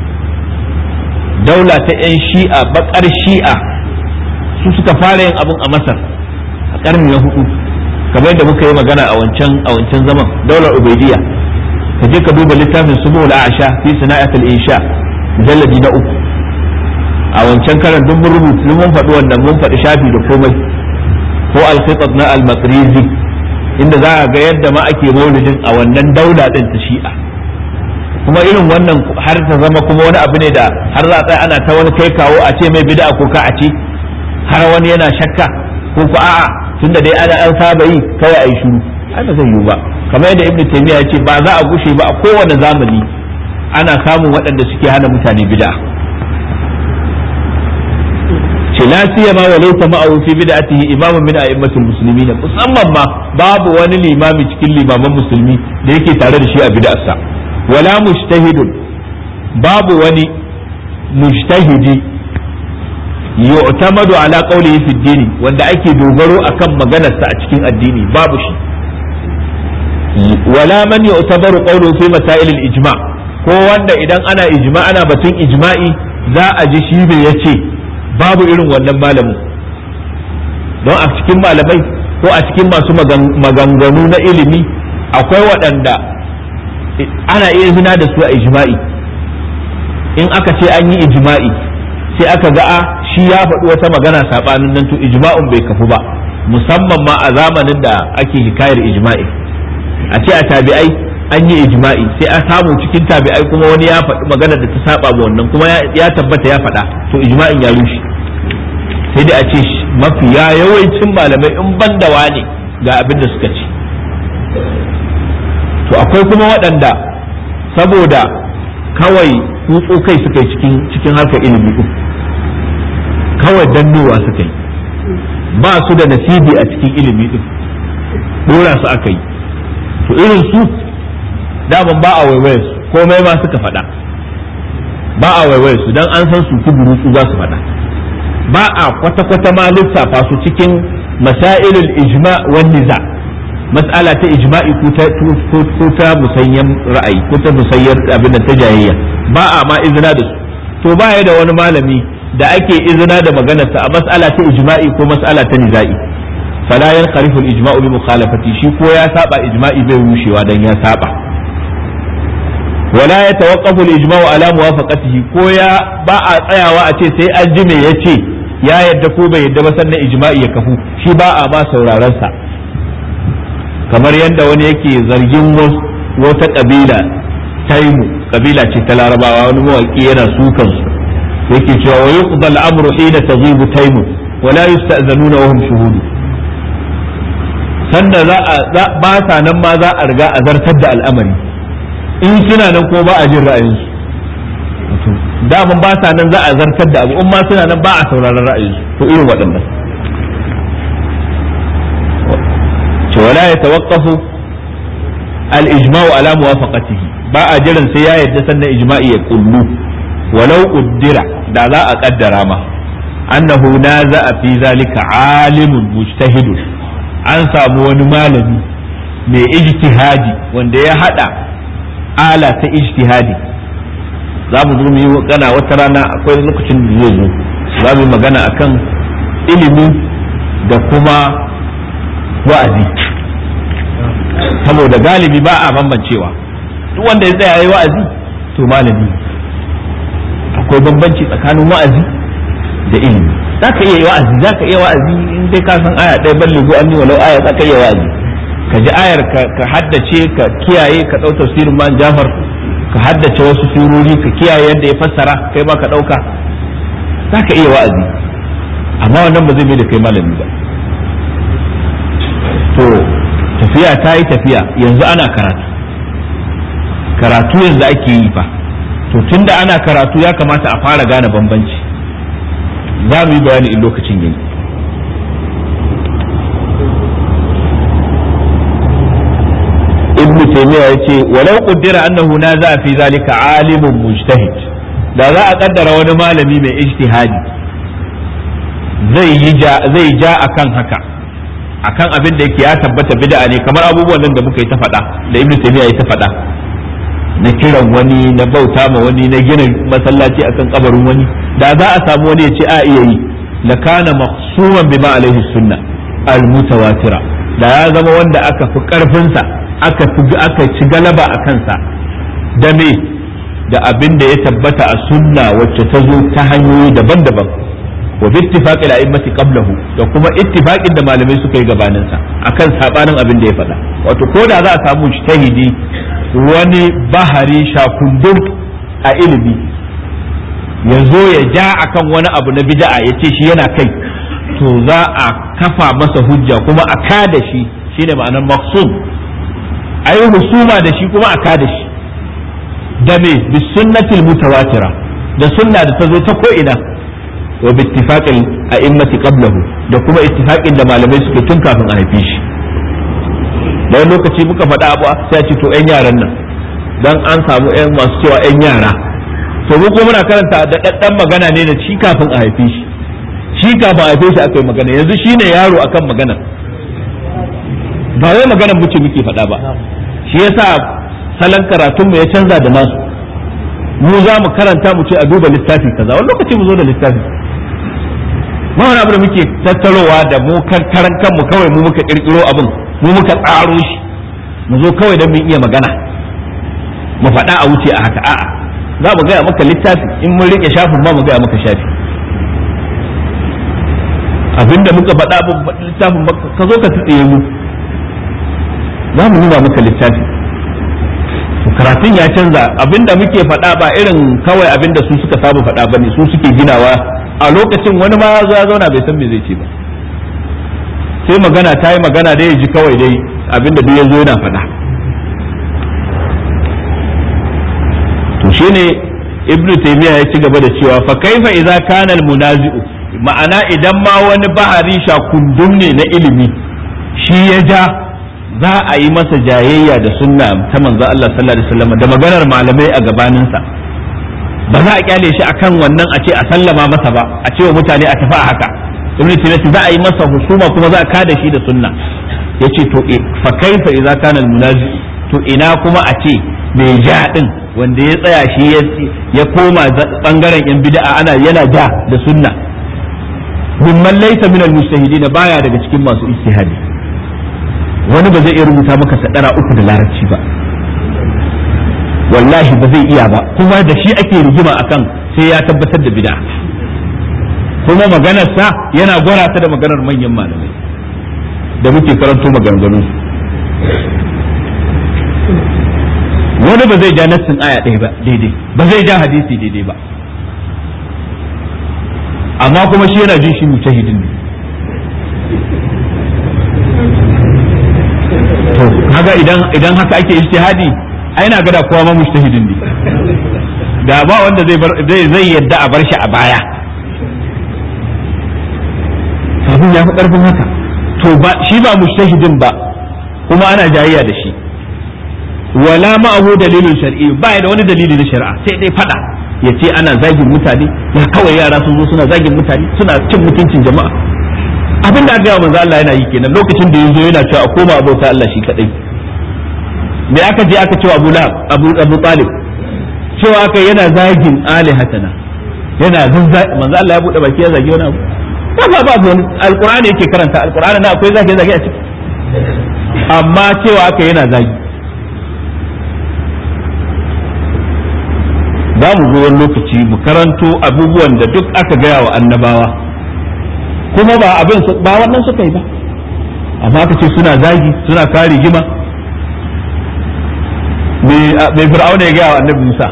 daula ta 'yan shi'a bakar shi'a su suka fara yin abun a masar a karni na hudu kamar yadda muka yi magana a wancan a wancan zaman daular ubaidiyya ka je ka duba littafin subul a'sha fi sana'atul insha mujalladi na uku a wancan karan duk mun rubuta mun faɗi wannan mun faɗi shafi da komai ko al-khitat na al-maqrizi inda za a ga yadda ma ake maulidin a wannan daula din ta shi'a kuma irin wannan har ta zama kuma wani abu ne da har za a tsaya ana ta wani kai kawo a ce mai bid'a ko ka a ce har wani yana shakka ko ku a'a tunda dai ana an saba yi kawai a yi shiru ai ba zai yiwu ba kamar yadda ibnu taymiya ya ce ba za a gushe ba a kowane zamani ana samun waɗanda suke hana mutane bid'a ce la siyama wa laysa ma'ahu fi bid'atihi imamun min a'immatil muslimin musamman ma babu wani limami cikin limaman musulmi da yake tare da shi a bid'arsa wala mujtahidun babu wani mujtahidi yu'tamadu ala qawlihi fi dini wanda ake dogaro akan maganarsa a cikin addini babu shi wala man yu'tabaru qawluhu fi masail al-ijma ko wanda idan ana ijma ana batun ijma'i za a ji shi bai yace babu irin wannan malamin don a cikin malamai ko a cikin masu maganganu na ilimi akwai waɗanda ana iya zina da su a ijma'i in aka ce an yi ijma'i sai aka ga a shi ya faɗi wata magana saɓanin nan to ijma'un bai kafu ba musamman ma a zamanin da ake hikayar ijma'i a ce a tabi'ai an yi ijma'i sai a samu cikin tabi'ai kuma wani ya faɗi magana da ta saba ma wannan kuma ya tabbata ya faɗa to ijma'in ya rushe sai dai a ce mafiya yawancin malamai in ban da wane ga abin da suka ce to akwai kuma waɗanda saboda kawai kutso kai suka yi cikin cikin harkar ilimi din kawai dannowa suka yi ba su da nasibi a cikin ilimi din dora su aka yi to irin su daman ba a waiwaye su komai ma suka faɗa ba a waiwaye su dan an san su kuburu su za su faɗa ba a kwata-kwata ma lissafa su cikin masailul ijma wan niza mas'ala ta ijma'i ko ta ko ta musayyan ra'ayi ko ta musayyar abin da ta jayayya ba a ma izina da su to ba ya da wani malami da ake izina da maganarsa a mas'ala ta ijma'i ko mas'ala ta niza'i fala yanqarifu al-ijma'u bi mukhalafati shi ko ya saba ijma'i bai rushewa dan ya saba wala yatawaqqafu al-ijma'u ala muwafaqatihi ko ya ba a tsayawa a ce sai an ji me yace ya yadda ko bai yadda ba sannan ijma'i ya kafu shi ba a ma sauraron sa kamar yadda wani yake zargin wata kabila taimu kabila ce ta larabawa wani mawaki yana sukan su yake cewa wa yuqda al-amru hina taghibu taimu wa la yusta'zanuna wa hum shuhudu sanda za a ba sa nan ma za a riga a zartar da al'amari in suna nan ko ba a jin ra'ayinsu daman ba sa nan za a zartar da abu in ma suna nan ba a sauraron ra'ayinsu to irin waɗannan ce wala ya tawaqqafu al-ijma'u ala muwafaqatihi ba a jiran sai ya yadda sannan ijma'i ya kullu walau uddira da za a kaddara ma annahu naza'a fi zalika alimun mujtahidun an samu wani malami mai ijtihadi wanda ya hada ala ta ijtihadi za mu zo mu yi magana wata rana akwai lokacin da zai zo za mu yi magana akan ilimi da kuma wa'azi saboda galibi ba a bambancewa duk wanda ya tsaya yayi wa'azi to malami akwai bambanci tsakanin wa'azi da ilimi za ka iya wa'azi za ka iya wa'azi in dai ka san aya ɗaya balle go an walau aya za ka iya wa'azi ka ji ayar ka haddace ka kiyaye ka ɗau tafsirin man jafar ka haddace wasu surori ka kiyaye yadda ya fassara kai ma ka ɗauka za ka iya wa'azi amma wannan ba zai mai da kai malami ba to tafiya ta yi tafiya yanzu ana karatu karatu yanzu ake yi fa to tunda ana karatu ya kamata a fara gane bambanci za mu yi bayani in lokacin yayi ibn taymiya yace walau qaddara annahu naza fi zalika alimun mujtahid da za a kaddara wani malami mai ijtihadi zai yi ja zai ja akan haka akan abin da yake ya tabbata bid'a ne kamar abubuwan nan da muka yi ta faɗa da ibn taymiya ya ta faɗa na kiran wani na bauta ma wani na gina masallaci akan kabarin wani da za a samu wani ya ce a iya yi la kana maqsuman bima alaihi sunna al mutawatira da ya zama wanda aka fi karfin sa aka fi aka ci galaba a kansa da me da abin da ya tabbata a sunna wacce ta zo ta hanyoyi daban-daban wa bi ittifaqil a'immati qablahu da kuma ittifaqin da malamai suka yi gabanin sa akan sabanin abin da ya faɗa wato ko da za a samu mujtahidi wani bahari shakundun a ilimi ya zo ya ja akan wani abu na bid'a ya ce shi yana kai to za a kafa masa hujja kuma a kada shi shine ma'anar maksum a yi husuma da shi kuma a kada shi da me bi sunnatil mutawatira da sunna da ta zo ta ko ina wa bi ittifaqil a'immati qablahu da kuma ittifaqin da malamai suke tun kafin a haife shi da wani lokaci muka faɗa abu sai ce to 'yan yaran nan dan an samu 'yan masu cewa 'yan yara to mu kuma muna karanta da ɗaɗɗan magana ne da shi kafin a haife shi shi kafin a haife shi aka yi magana yanzu shi ne yaro akan magana ba wai maganar muke muke faɗa ba shi yasa salon karatun mu ya canza da nasu mu za mu karanta mu ce a duba littafi kaza wani lokaci mu zo da littafi ma wani abu da muke tattarowa da mu karan kanmu kawai mu muka kirkiro abin mu muka tsaro shi mu zo kawai don mun iya magana mu faɗa a wuce a haka a'a za mu gaya maka littafi in mun rike shafin ma mu gaya maka shafi abinda muka faɗa littafin ka zo ka tsitsiye mu za mu nuna maka littafi karatun ya canza abinda muke faɗa ba irin kawai abinda su suka saba faɗa ba ne su suke ginawa a lokacin wani ma ya zauna bai san me zai ce ba sai magana ta yi magana da ya ji kawai dai abinda duk ya zo yana faɗa to shine ibn taymiya ya ci gaba da cewa fa kaifa idza kana al munazi'u ma'ana idan ma wani bahari shakundum ne na ilimi shi ya ja za a yi masa jayayya da sunna ta manzo Allah sallallahu alaihi wasallam da maganar malamai a gabaninsa ba za a kyale shi akan wannan a ce a sallama masa ba a ce wa mutane a tafi a haka ibn taymiya za a yi masa husuma kuma za a kada shi da sunna yace to fa kaifa idza kana al munazi to ina kuma a ce mai ja din wanda ya tsaya shi ya koma bangaren yan bid'a ana yana ja da sunna mimman laysa min al mujtahidin baya daga cikin masu ijtihadi wani ba zai iya rubuta maka sadara uku da larabci ba wallahi ba zai iya ba kuma da shi ake rigima akan sai ya tabbatar da bid'a kuma maganarsa yana gwara ta da maganar manyan malamai da muke karanto maganganu wani ba zai ja nassin aya ɗaya ba daidai ba zai ja hadisi daidai ba amma kuma shi yana jin shi mujtahidin ne to kaga idan idan haka ake ijtihadi ai na gada kowa ma mujtahidin ne da ba wanda zai zai zai yadda a bar shi a baya abin ya fi karfin haka to ba shi ba mujtahidin ba kuma ana jayayya da shi wala ma'ahu dalilin shar'i ba da wani dalili na shari'a sai dai fada ya ce ana zagin mutane ya kawai yara sun zo suna zagin mutane suna cin mutuncin jama'a abin da aka yi manzo Allah yana yi kenan lokacin da yazo yana cewa a koma abota Allah shi kadai me aka je aka cewa Abu Lahab Abu Abu Talib cewa aka yana zagin alihatana yana manzo Allah ya bude baki ya zagi wani abu ba ba ba wani alqur'ani yake karanta alqur'ani na akwai zage zage a ciki amma cewa aka yana zagi za mu zo wani lokaci mu karanto abubuwan da duk aka gaya wa annabawa kuma ba abin ba wannan suka yi ba amma aka ce suna zagi suna kare gima mai fir'auna ya gaya wa annabi Musa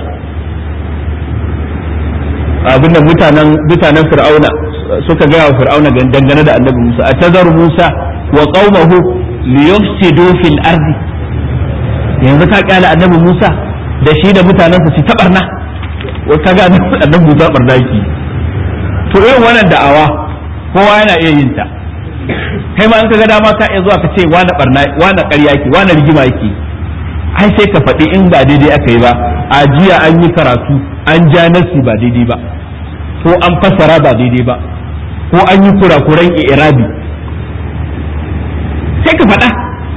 abinda mutanen mutanen fir'auna suka gaya wa fir'auna dangane da annabi Musa a tazar Musa wa qaumahu liyufsidu fil ardi yanzu ka kyale annabi Musa da shi da mutanensa su ta barna wa kaga annabi Musa barna yake to irin wannan da'awa kowa yana iya yin ta kai ma an kaga dama ka iya zuwa ka ce wani barna wani ƙarya yake wani rigima yake ai sai ka faɗi in ba daidai aka yi ba a jiya an yi karatu an ja nasi ba daidai ba ko an fassara ba daidai ba ko an yi kurakuran irabi sai ka faɗa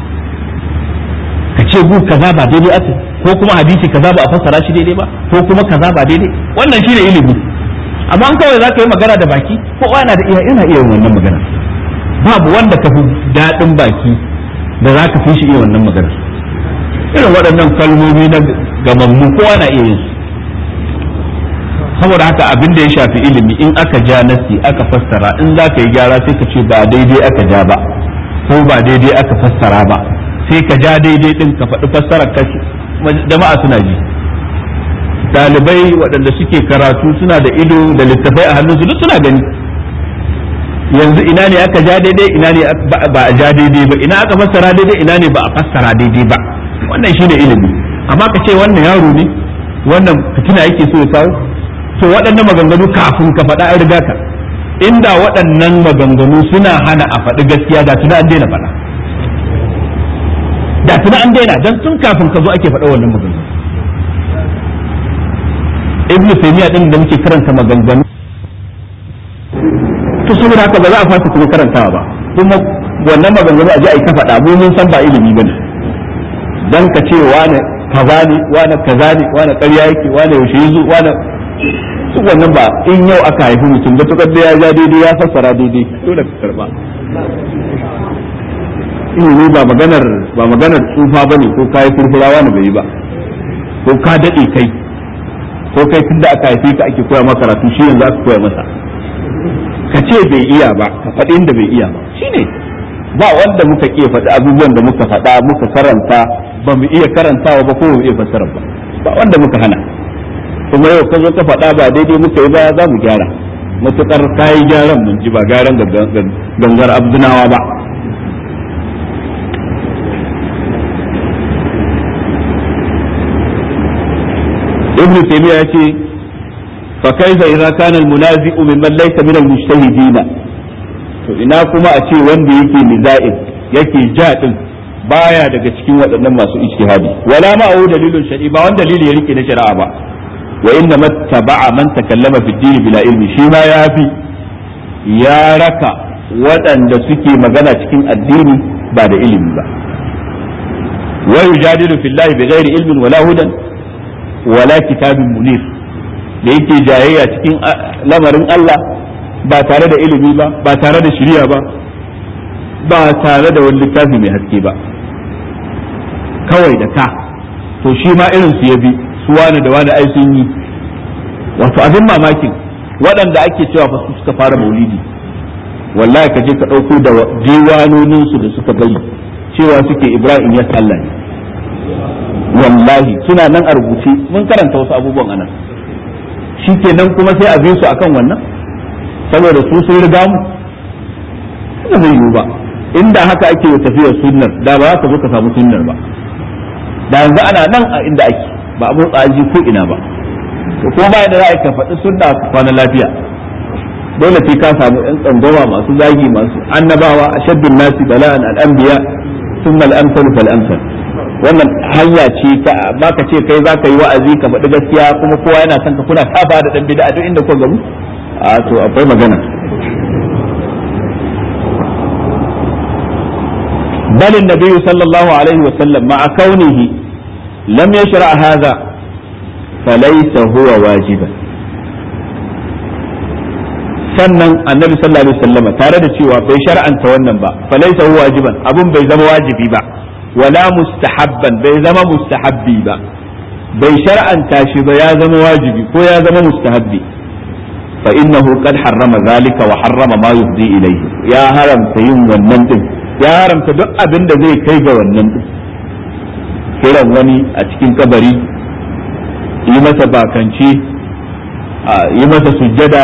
ka ce gu kaza ba daidai aka ko kuma hadisi kaza ba a fassara shi daidai ba ko kuma kaza ba daidai wannan shine ilimi amma an kawai za ka yi magana da baki ko ana da iya ina iya yin wannan magana babu wanda ka fi daɗin baki da za ka fi shi iya wannan magana irin waɗannan kalmomi na gamammu kowa na iya yin su saboda haka abin da ya shafi ilimi in aka ja nasi aka fassara in za ka yi gyara sai ka ce ba daidai aka ja ba ko ba daidai aka fassara ba sai ka ja daidai din ka faɗi fassarar kashi jama'a suna ji ɗalibai waɗanda suke karatu suna da ido da littafai a hannunsu duk suna gani yanzu ina ne aka ja daidai ina ne ba a ja daidai ba ina aka fassara daidai ina ne ba a fassara daidai ba wannan shine ilimi amma ka ce wannan yaro ne wannan fitina yake so ya kawo to waɗannan maganganu kafin ka faɗa an riga ka inda waɗannan maganganu suna hana a faɗi gaskiya da tuna an daina faɗa da tuna an daina don tun kafin ka zo ake faɗa wannan maganganu ibnu taymiya din da muke karanta maganganu to saboda haka ba za a fasa kuma karantawa ba kuma wannan maganganu a ji a yi ta faɗa mu mun san ba ilimi bane dan ka ce wane kaza ne wane kaza ne wane ƙarya yake wane yaushe yazo wane su wannan ba in yau aka haifi mutum da tukar da ya ja daidai ya fassara daidai dole ka karba ilimi ba maganar ba maganar tsufa bane ko kai furfura wani bai yi ba ko ka dade kai ko kai tunda aka haife ka ake koya maka karatu shi yanzu aka koya masa ka ce bai iya ba ka faɗi inda bai iya ba shine ba wanda muka iya faɗi abubuwan da muka faɗa muka karanta ba mu iya karantawa ba ko mu iya fassara ba ba wanda muka hana kuma yau ka zo ka faɗa ba daidai muka yi ba za mu gyara matuƙar kayi gyaran mun ji ba gyaran gangar abdunawa ba ibnu taymiya yace fa kaifa idza kana al-munazi'u mimman laysa min al-mujtahidin to ina kuma a ce wanda yake niza'in yake ja din baya daga cikin waɗannan masu ijtihadi wala ma'ahu dalilun shar'i ba wanda dalili ya rike na shari'a ba wa inna mattaba'a man takallama fi dini bila ilmi shi ma ya fi ya raka waɗanda suke magana cikin addini ba da ilimi ba wa yujadilu fillahi bighairi ilmin wala hudan wala kitabin munir da yake jayayya cikin lamarin Allah ba tare da ilimi ba ba tare da shari'a ba ba tare da wani littafi mai haske ba kawai da ka to shi ma irin su ya bi su wani da wani ai sun yi wato abin mamakin waɗanda ake cewa fa su suka fara maulidi wallahi ka je ka ɗauko da diwanonin su da suka bari cewa suke ibrahim ya sallah ne wallahi suna nan a rubuce mun karanta wasu abubuwan anan shikenan kuma sai a bi su akan wannan saboda su sun riga mu ba zai yiwu ba inda haka ake tafiyar sunnar da ba za ka zo ka samu sunnar ba da yanzu ana nan a inda ake ba a motsa aji ko ina ba to kuma ba da za a ka faɗi sunna ka kwana lafiya dole sai ka samu yan tsangwama masu zagi masu annabawa a shaddun nasi bala'an al'anbiya thumma al-amsal fal amsal wannan hanya ce ta ba ka ce kai za ka yi wa'azi ka faɗi gaskiya kuma kowa yana son ka kuna safa da dan bid'a duk inda ku gamu a to akwai magana بل النبي صلى الله عليه وسلم مع كونه لم يشرع هذا فليس هو واجبا sannan annabi sallallahu alaihi wasallam tare da cewa bai shar'anta wannan ba falaisa huwa wajiban abun bai zama wajibi ba wala mustahabban bai zama mustahabbi ba bai shar'anta shi ba ya zama wajibi ko ya zama mustahabbi fa innahu qad harrama zalika wa harrama ma yufdi ilayhi ya haramta yin wannan din ya haramta duk abin da zai kai ga wannan din kiran wani a cikin kabari yi masa bakanci yi masa sujjada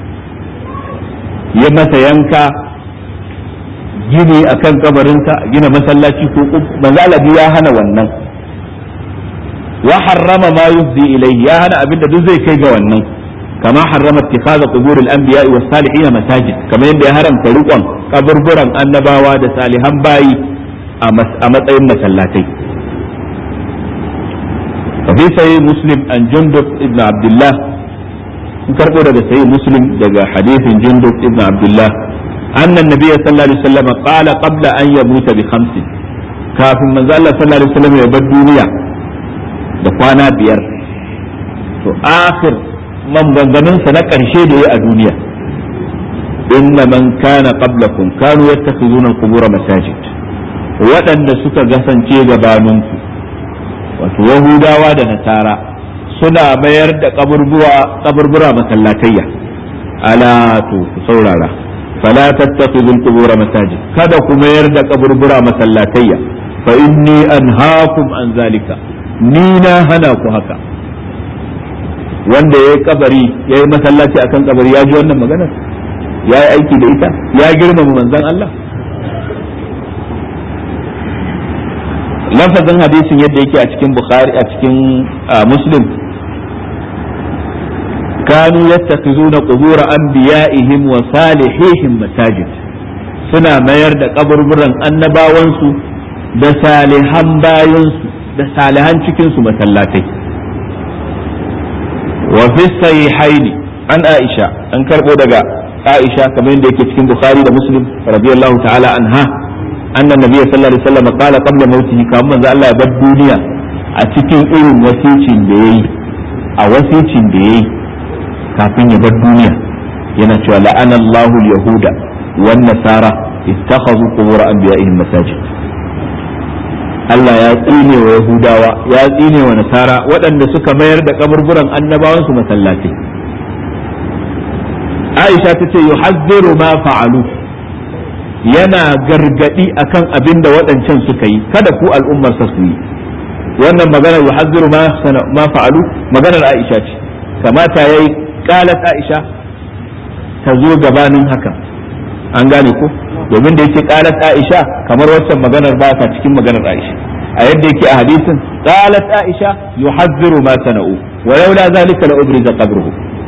yi masa yanka gini akan kabarinsa gina masallaci ko manzalabi ya hana wannan wa harrama ma yufdi ilayhi ya hana abin da duk zai kai ga wannan كما حرم اتخاذ قبور الانبياء والصالحين مساجد كما يبدا حرم ترقون قبربران annabawa da salihan bayi a matsayin masallatai fi sai muslim an jundub ibn abdullah in karbo daga sai muslim daga hadithin jundub ibn abdullah anna an-nabiy sallallahu alaihi wasallam qala qabla an yamuta bi khamsin kafin manzo Allah sallallahu alaihi wasallam ya bar duniya da kwana biyar to akhir maganganunsa na ƙarshe da ya a duniya inna man kana qablakum kanu yattakhizuna al-qubur masajid waɗanda suka gasance gabaninku wato yahudawa da nasara suna mayar da kaburbura masallatayya ala to ku saurara fala tattakhizul qubur masajid kada ku mayar da kaburbura masallatayya fa inni anhaakum an zalika ni na hana ku haka wanda ya yi kabari ya yi masallaci akan kabari ya ji wannan maganar ya yi aiki da ita ya girmama manzan Allah lafazin hadisin yadda yake a cikin bukhari a cikin muslim kanu yattakhizuna qubur anbiya'ihim wa salihihim masajid suna mayar da kaburburan annabawansu da salihan bayansu da salihan cikinsu masallatai وفي الصحيحين عن عائشة أن كربو دقا عائشة كما يندك في البخاري ومسلم رضي الله تعالى عنها أن النبي صلى الله عليه وسلم قال قبل موته كما ذا الله يبد دنيا أتكين إلم وسيتين ديي أو وسيتين ديي كافين يبد دنيا ينشوى لأن الله اليهود والنصارى اتخذوا قبور أنبيائهم مساجد Allah ya tsine wa Yahudawa ya tsine wa Nasara waɗanda suka mayar da kaburburan annabawansu masallatai. Aisha ta ce yuhazziru ma fa'alu yana gargadi akan abin da waɗancan suka yi kada ku al'ummar sa su yi wannan maganar yuhazziru ma ma fa'alu maganar Aisha ce kamata yayi qalat Aisha ta zo gabanin haka an gane ko domin da yake qalat Aisha kamar waccan maganar ba ta cikin maganar Aisha a yadda yake a hadisin qalat Aisha yuhazziru ma sana'u wa laula zalika la ubriza qabruhu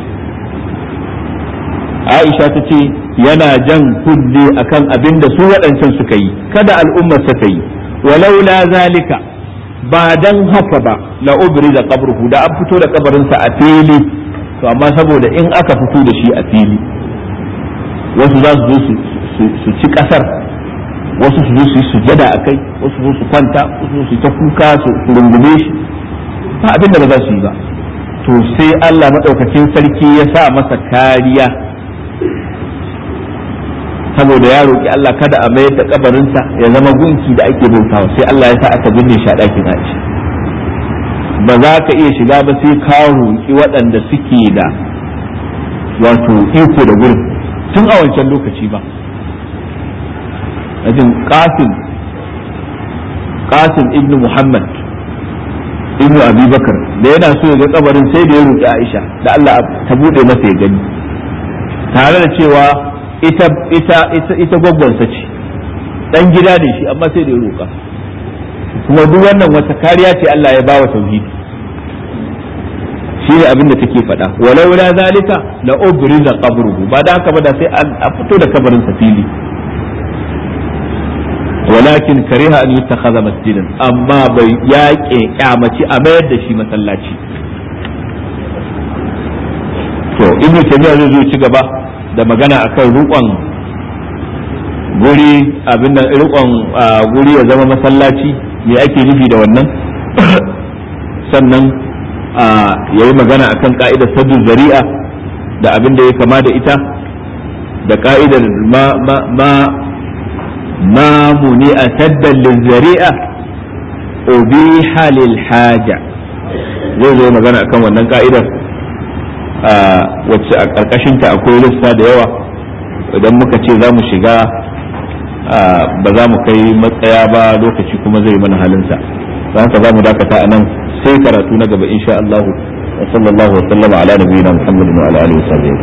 Aisha ta ce yana jan kunne akan abin da su waɗancan suka yi kada al'ummar sa ta yi wa laula zalika ba dan haka ba la ubriza qabruhu da an fito da kabarinsa a fili to amma saboda in aka fito da shi a fili wasu za su zo su ci kasar wasu su zo su yi sujada a kai wasu zo su kwanta wasu su ta kuka su rungume shi ba abin da ba za su yi ba to sai Allah maɗaukakin sarki ya sa masa kariya saboda ya roƙi Allah kada a mayar da kabarinsa ya zama gunki da ake bautawa sai Allah ya sa aka binne shi a ɗakin Aisha ba za ka iya shiga ba sai ka roƙi waɗanda suke da wato iko da gurin tun a wancan lokaci ba ajin qasim qasim ibn muhammad ibn abubakar da yana so ya ga kabarin sai da ya roƙi aisha da allah ta bude masa ya gani tare da cewa ita ita ita ita gwaggwansa ce dan gida ne shi amma sai da ya roƙa kuma duk wannan wata kariya ce allah ya ba wa tauhidi shi ne abin da take faɗa walau la zalika la ubriza qabruhu ba da haka ba da sai a fito da kabarin sa fili walakin kariha an yuttakhadha masjidan amma bai yaƙe kyamaci a mayar da shi masallaci to ibnu taymiya zai zo ci gaba da magana akan rukon guri abin nan rukon guri ya zama masallaci me ake nufi da wannan sannan ya yi magana akan ka'idar saddu zari'a da abin da ya kama da ita da ka'idar ma ma ma ma muni a saddan zari'a ubiha lil haja zai zo magana akan wannan ka'idar wacce a ƙarƙashinta akwai lissa da yawa idan muka ce za mu shiga ba za mu kai matsaya ba lokaci kuma zai mana halinsa don haka za mu dakata a nan sai karatu na gaba insha Allah wa sallallahu wa sallama ala nabiyina Muhammadin wa ala alihi wa sahbihi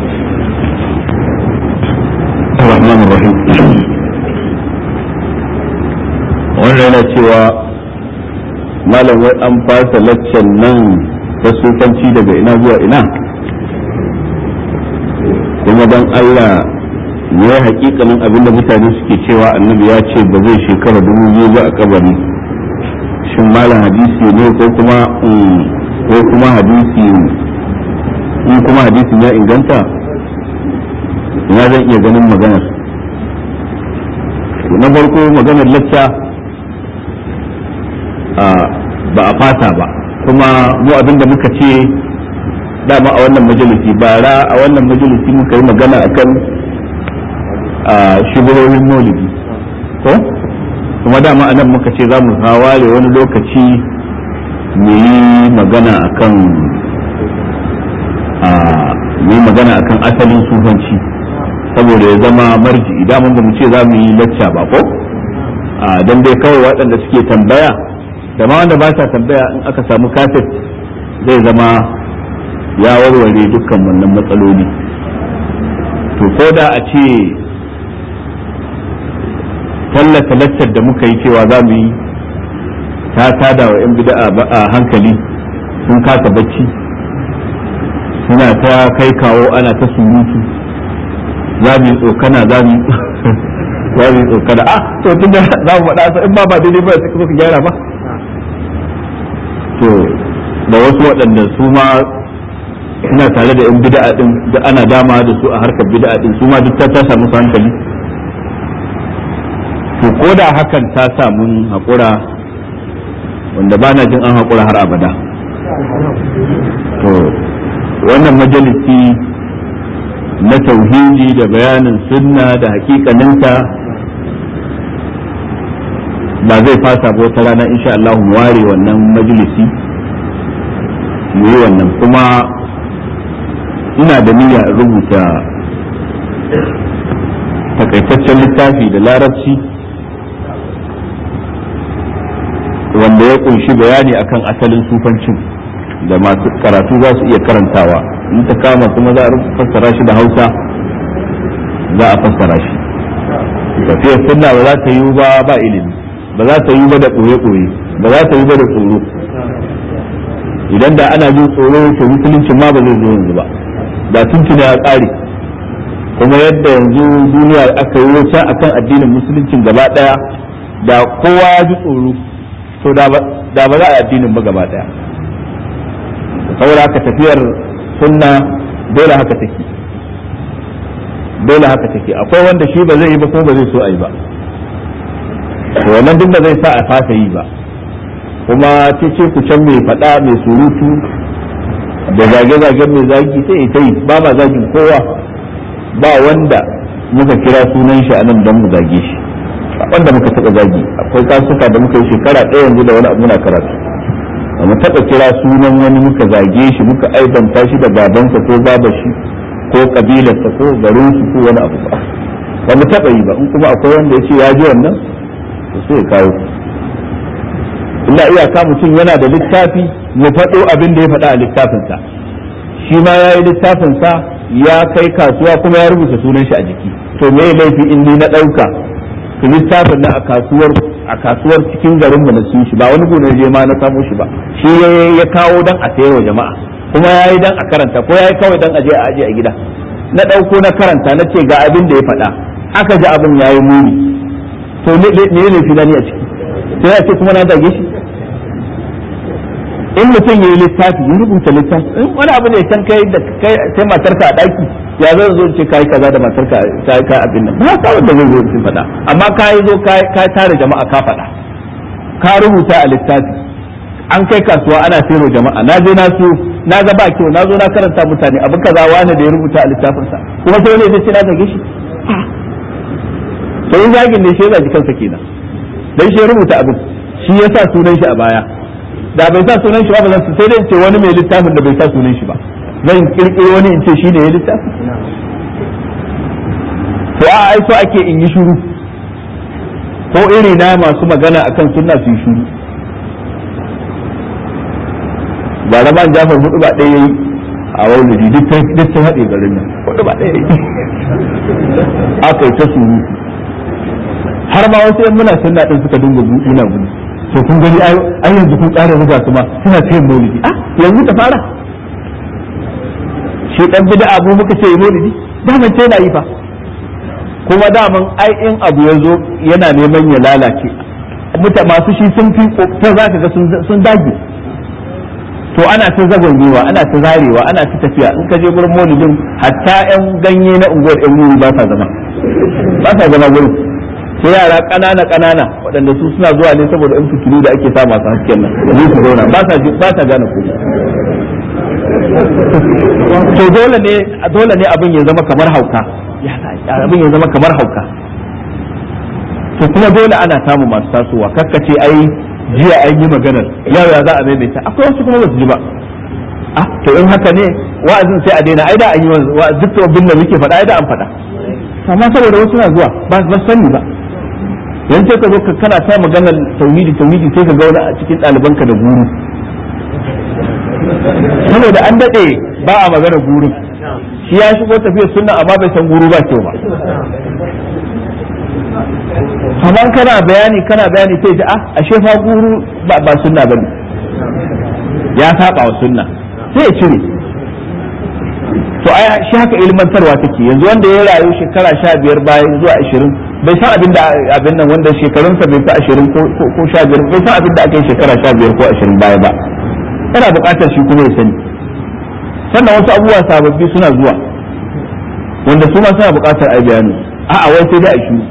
الرحمن الرحيم wannan yana cewa malam wai an fasa laccan nan ta sufanci daga ina zuwa ina kuma don Allah ne ya hakikanin abin da mutane suke cewa annabi ya ce ba zai shekara dubu biyu ba a kabari shin malam hadisi ne ko kuma ko kuma hadisi in kuma hadisin ya inganta ina zan iya ganin maganar na farko maganar lacca ba a fata ba kuma mu abin da muka ce dama a wannan majalisi bara a wannan majalisi muka yi magana akan shugarorin maulidi ko kuma dama a nan muka ce za mu ware wani lokaci mu yi magana akan mu yi magana akan asalin sufanci saboda ya zama marji idan mun ba mu ce za mu yi lacca ba ko don dai kawai waɗanda suke tambaya da ma wanda ba sa tambaya in aka samu kaset zai zama ya warware dukkan wannan matsaloli to ko da a ce tallata laccar da muka yi cewa za mu yi ta tada wa 'yan bida a hankali sun kasa bacci suna ta kai kawo ana ta surutu za mu yi tsokana za mu za mu yi tsokana ah to tunda za mu faɗa in ba ba daidai ba sai ka gyara ba to da wasu waɗanda su ma suna tare da 'yan bid'a din da ana dama da su a harkar bid'a din su ma duk ta ta samu hankali to ko da hakan ta sa mun haƙura wanda ba na jin an haƙura har abada to wannan majalisi na tauhidi da bayanin sunna da hakikaninta ba zai fasa ba wata rana insha Allah mu ware wannan majalisi mu yi wannan kuma ina da niyya rubuta takaitaccen littafi da larabci wanda ya kunshi bayani akan asalin sufancin da masu karatu za su iya karantawa in ta kama kuma za a fassara shi da hausa za a fassara shi tafiyar sunna ba za ta yi ba ba ilimi ba za ta yi ba da ɓoye-ɓoye ba za ta yi ba da tsoro idan da ana jin tsoro to musuluncin ma ba zai zo yanzu ba da tuntuna ya ƙare kuma yadda yanzu duniya aka yi wuce akan addinin musuluncin gaba ɗaya da kowa ya ji tsoro to da ba za a yi addinin ba gaba ɗaya saboda haka tafiyar sunna dole haka take dole haka take akwai wanda shi ba zai yi ba ko ba zai so a yi ba wannan duk da zai sa a fasa yi ba kuma ce ce ku can mai faɗa mai surutu da zage-zagen mai zagi sai ita yi ba ma zagin kowa ba wanda muka kira sunan shi a nan don mu zage shi wanda muka taɓa zagi akwai kasuka da muka yi shekara ɗaya yanzu da wani abu na karatu ba mu taɓa kira sunan wani muka zage shi muka aibanta shi da babansa ko babashi ko kabilarsa ko garinsu ko wani abu ba ba mu taɓa yi ba in kuma akwai wanda ya ce ya ji wannan to sai ya kawo illa iyaka mutum yana da littafi ya faɗo abin da ya faɗa a littafinsa shi ma ya yi littafinsa ya kai kasuwa kuma ya rubuta sunan shi a jiki to me laifi in ni na ɗauka to littafin na a kasuwar a kasuwar cikin garin mu na sun shi ba wani gona je ma na samo shi ba shi ya kawo dan a sayar wa jama'a kuma ya yi dan a karanta ko ya yi kawai dan a je a aje a gida na ɗauko na karanta na ce ga abin da ya faɗa aka ji abin ya yi muni to me ne laifi na ni a ciki sai ya ce kuma na dage shi in mutum ya yi littafi ya rubuta littafi in wani abu ne can kai da kai sai matarka a daki ya zan zo ce kai kaza da matarka kai kai abin nan ba sa wanda zai zo su faɗa amma ka yi zo ka tare jama'a ka faɗa ka rubuta a littafi an kai kasuwa ana sayarwa jama'a na je na so na ga ba kyau na zo na karanta mutane abu kaza wani da ya rubuta a littafinsa kuma sai wani zai ce na zage shi to in zagin ne shi ya zagi kansa kenan dan shi ya rubuta abin shi ya sa sunan shi a baya da bai sa sunan shi ba ba zan sai dai ce wani mai littafin da bai sa sunan shi ba zan kirkiro wani in ce shi ne ya littafi to a ai so ake in yi shiru ko iri na masu magana akan sunna su yi shiru ba da ban jafar hudu ba ɗaya yayi a wani duk ta haɗe garin nan hudu ba ɗaya yayi aka yi ta surutu har ma wasu yan muna sunna din suka dinga ina gudu to kun gani ai yanzu kun ƙara ruga su ma suna ta yin maulidi ah yanzu ka fara shi dan bid'a abu muka ce maulidi daman ce na yi fa kuma daman ai in abu ya zo yana neman ya lalace muta masu shi sun fi ta za ka ga sun dage to ana ta zagongewa ana ta zarewa ana ta tafiya in ka je gurin maulidin hatta yan ganye na unguwar yan wuri ba sa zama ba sa zama gurin sai yara ƙanana ƙanana waɗanda su suna zuwa ne saboda in fitilu da ake sa masu hasken nan da su zauna ba sa ba sa gane ko to dole ne dole ne abin ya zama kamar hauka abin ya zama kamar hauka to kuma dole ana samu masu tasowa kakkace ai jiya an yi maganar yau ya za a maimaita akwai wasu kuma basu ji ba ah to in haka ne wa'azin sai a daina ai da an yi duk abin da muke faɗa ai da an faɗa amma saboda wasu na zuwa ba ba sani ba yan sai ka zo ka kana ta maganar tauhidi tauhidi sai ka ga wani a cikin ɗalibanka da guru saboda an daɗe ba a magana gurin shi ya shigo tafiyar sunna amma bai san guru ba kyau ba amma kana bayani kana bayani sai ji ah ashe fa guru ba ba sunna bane ya saba wa sunna sai ya cire to ai shi haka ilmantarwa take yanzu wanda ya rayu shekara sha biyar bayan zuwa ashirin bai san abin da abin nan wanda shekarunsa bai fi ashirin ko sha biyar bai san abin da aka yi shekara sha biyar ko ashirin baya ba yana buƙatar shi kuma ya sani sannan wasu abubuwa sababbi suna zuwa wanda su ma suna buƙatar ai bayani a'a wai sai dai a shiru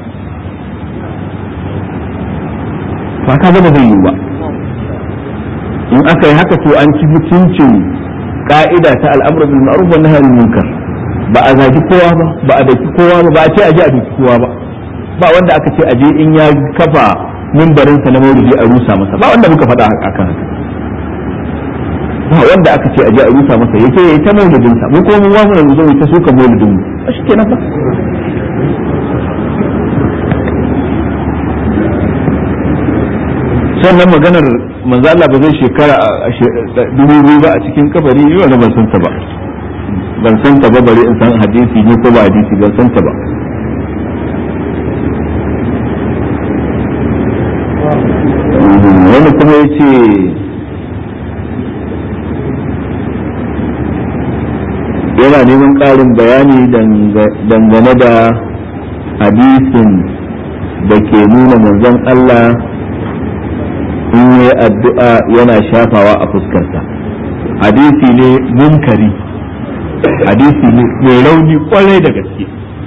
ba ka zama zai yiwu ba in aka yi haka to an ci mutuncin ka'ida ta al'amru bil ma'ruf wa nahy anil munkar ba a zagi kowa ba ba a daki kowa ba ba a ce a je a daki kowa ba ba wanda aka ce a je in ya kafa mimbarin sa na maulidi a rusa masa ba wanda muka faɗa akan haka ba wanda aka ce a je a rusa masa yake yayi ta maulidin sa mu ko mun wa mu zo mu ta suka maulidin mu a shi kenan ba sannan maganar manzo Allah ba zai shekara dubu biyu ba a cikin kabari yi wani ban san ta ba ban san ta ba bari in san hadisi ne ko ba hadisi ban san ta ba wani kuma ya ce yana neman ƙarin bayani dangane da hadisin da ke nuna manzon Allah in yi addu'a yana shafawa a fuskarsa hadisi ne munkari hadisi ne mai rauni kwarai da gaske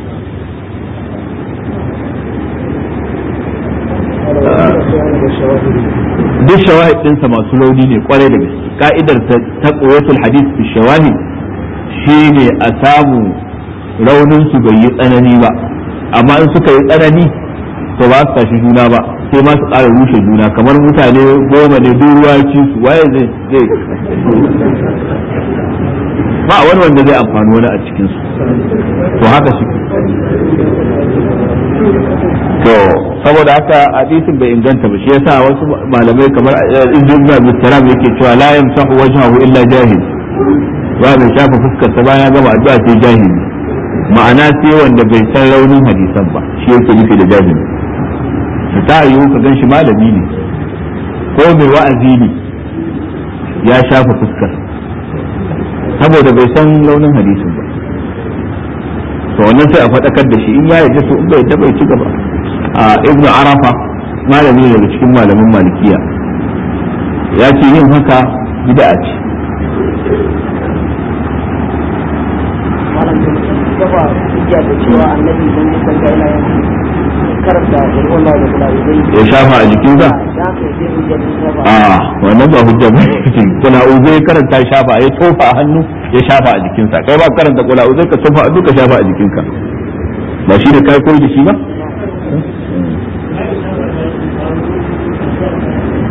duk shawahid ɗinsa masu rauni ne kwarai da gaske ka'idar ta ƙuwatul hadis fi shawahid shi ne a samu raunin su bai yi tsanani ba amma in suka yi tsanani to ba su tashi juna ba sai ma su ƙara rushe juna kamar mutane goma ne duk ruwa ci su waye zai zai ba wani wanda zai amfani wani a cikin su to haka su to saboda haka hadisin bai inganta ba shi yasa wasu malamai kamar ibn Abi Salam yake cewa la yamsahu wajhahu illa jahil ba mai shafa fuskar sa bayan gama addu'a sai jahili ma'ana sai wanda bai san raunin hadisan ba shi yake nufi da jahili ta yiwu ka gan shi malami ne ko mai wa'azi ne ya shafa fuskar saboda bai san launin hadisin ba to wannan sai a faɗakar da shi in ya yarda to in bai yarda bai ci gaba a ibnu arafa malami ne daga cikin malamin malikiya ya ce yin haka bid'a ce ya shafa a jikinsa a wannan ba hujja ba kula uzai karanta shafa ya tofa a hannu ya shafa a jikinsa kai ba karanta kula uzai ka tofa a duka shafa a jikinka ba shi da kai koyi da shi ba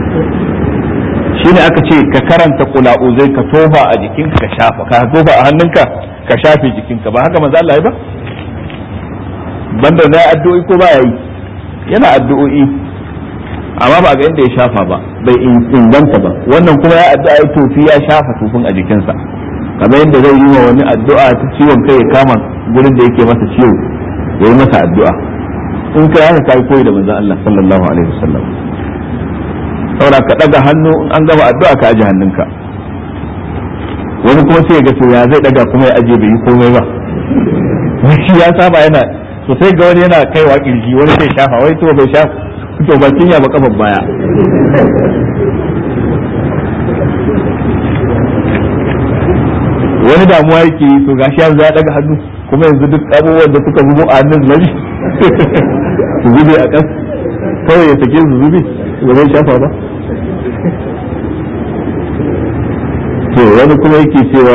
shine aka ce ka karanta kula'uzai ka tofa a jikinka ka shafa ka tofa a hannunka ka shafe jikinka ba haka manzo Allah ya ba banda na addu'o'i ko ba yayi yana addu'o'i amma ba ga inda ya shafa ba bai inganta ba wannan kuma ya addu'a ya tofi ya shafa tufin a jikinsa kamar yadda zai yi wa wani addu'a ta ciwon kai ya kama gurin da yake masa ciwo ya yi masa addu'a in kai haka kai koyi da manzon Allah sallallahu alaihi wasallam saboda ka daga hannu in an gama addu'a ka aje hannunka wani kuma sai ya ga to ya zai daga kuma ya aje bai yi komai ba shi ya saba yana to sai ga wani yana kaiwa kirji wani sai shafa wai to bai shafa to ba cinya ba kafan baya wani damuwa yake yi to gashi yanzu ya daga hannu kuma yanzu duk abubuwan da suka zubo a hannun nashi su zube a kas kawai ya sake su zube ba zai shafa ba to wani kuma yake cewa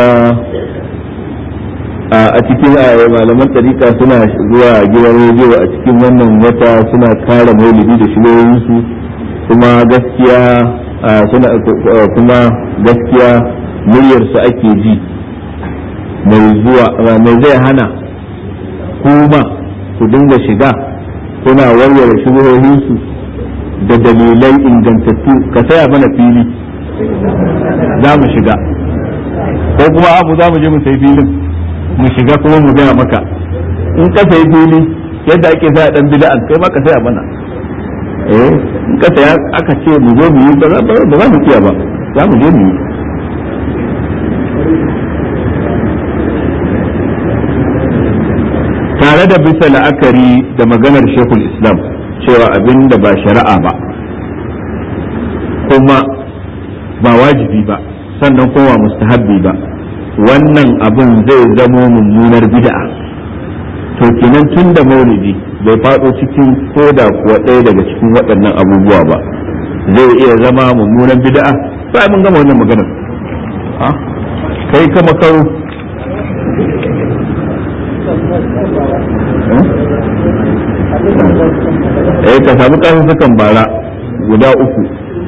a cikin malaman tarika suna zuwa gidan rediyo a cikin wannan wata suna kare maulidi da shigoyinsu kuma gaskiya suna kuma gaskiya muryarsu ake ji mai zuwa mai zai hana kuma ku dinga shiga kuna warware shigoyinsu da dalilai ingantattu ka saya mana fili za mu shiga ko kuma abu za mu je mu sai filin mu shiga kuma mu gaya maka in ka sayi fili yadda ake sa dan bid'an kai ma ka saya mana eh in ka saya aka ce mu zo mu yi ba za mu kiya ba za mu je mu yi tare da bisa la'akari da maganar shekul islam cewa abin da ba shari'a ba kuma ba wajibi ba sannan kuma mustahabbi ba wannan abin zai zamo mummunar bid'a to kenan tun da maulidi bai faɗo cikin koda kuwa ɗaya daga cikin waɗannan abubuwa ba zai iya zama mummunan bid'a sai mun gama wannan maganar kai kama karo eh ka samu sukan bara guda uku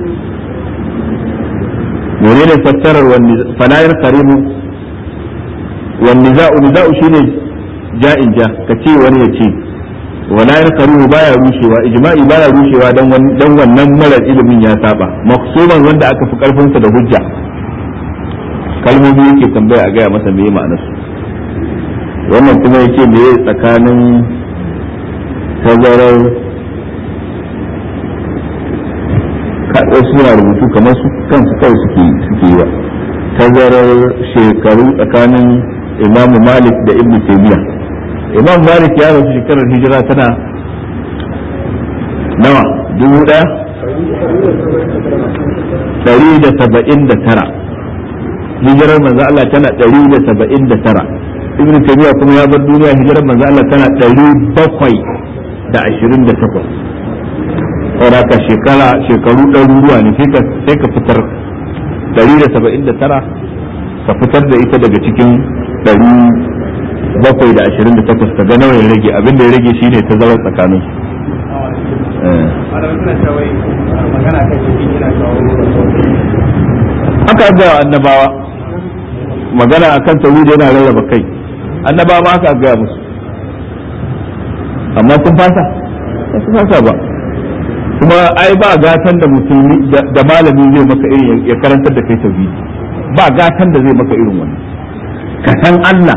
menene fassarar falayar karimu wani za'u niza'u shine ja'in ja ka ce wani ya ce walayar karimu baya rushewa ijma'i baya rushewa dan wannan marar ilimin ya saba maksuman wanda aka fi karfinsa da hujja kalmomi yake tambaya a gaya masa meye ma'anarsu wannan kuma yake meye tsakanin tazarar wasu suna rubutu kamar su kansu kawai suke suke yi wa tazarar shekaru tsakanin imamu malik da ibn taymiya imam malik ya rasu shekarar hijira tana nawa dubu daya ɗari da saba'in da tara hijirar manzo Allah tana ɗari da saba'in da tara ibn taymiya kuma ya bar duniya hijirar manzo Allah tana ɗari bakwai da ashirin da takwas saboda ka shekara shekaru ɗaruruwa ne sai ka fitar ɗari da saba'in da tara ka fitar da ita daga cikin ɗari bakwai da ashirin da takwas ka ga nawa ya rage abin da ya rage shine ta zama tsakanin aka ga annabawa magana akan tauhidi yana rarraba kai annabawa ma aka gaya musu amma sun fasa ba su fasa ba kuma ai ba gatan da musulmi da malami zai maka irin ya karantar da kai tauhidi ba gatan da zai maka irin wannan ka san Allah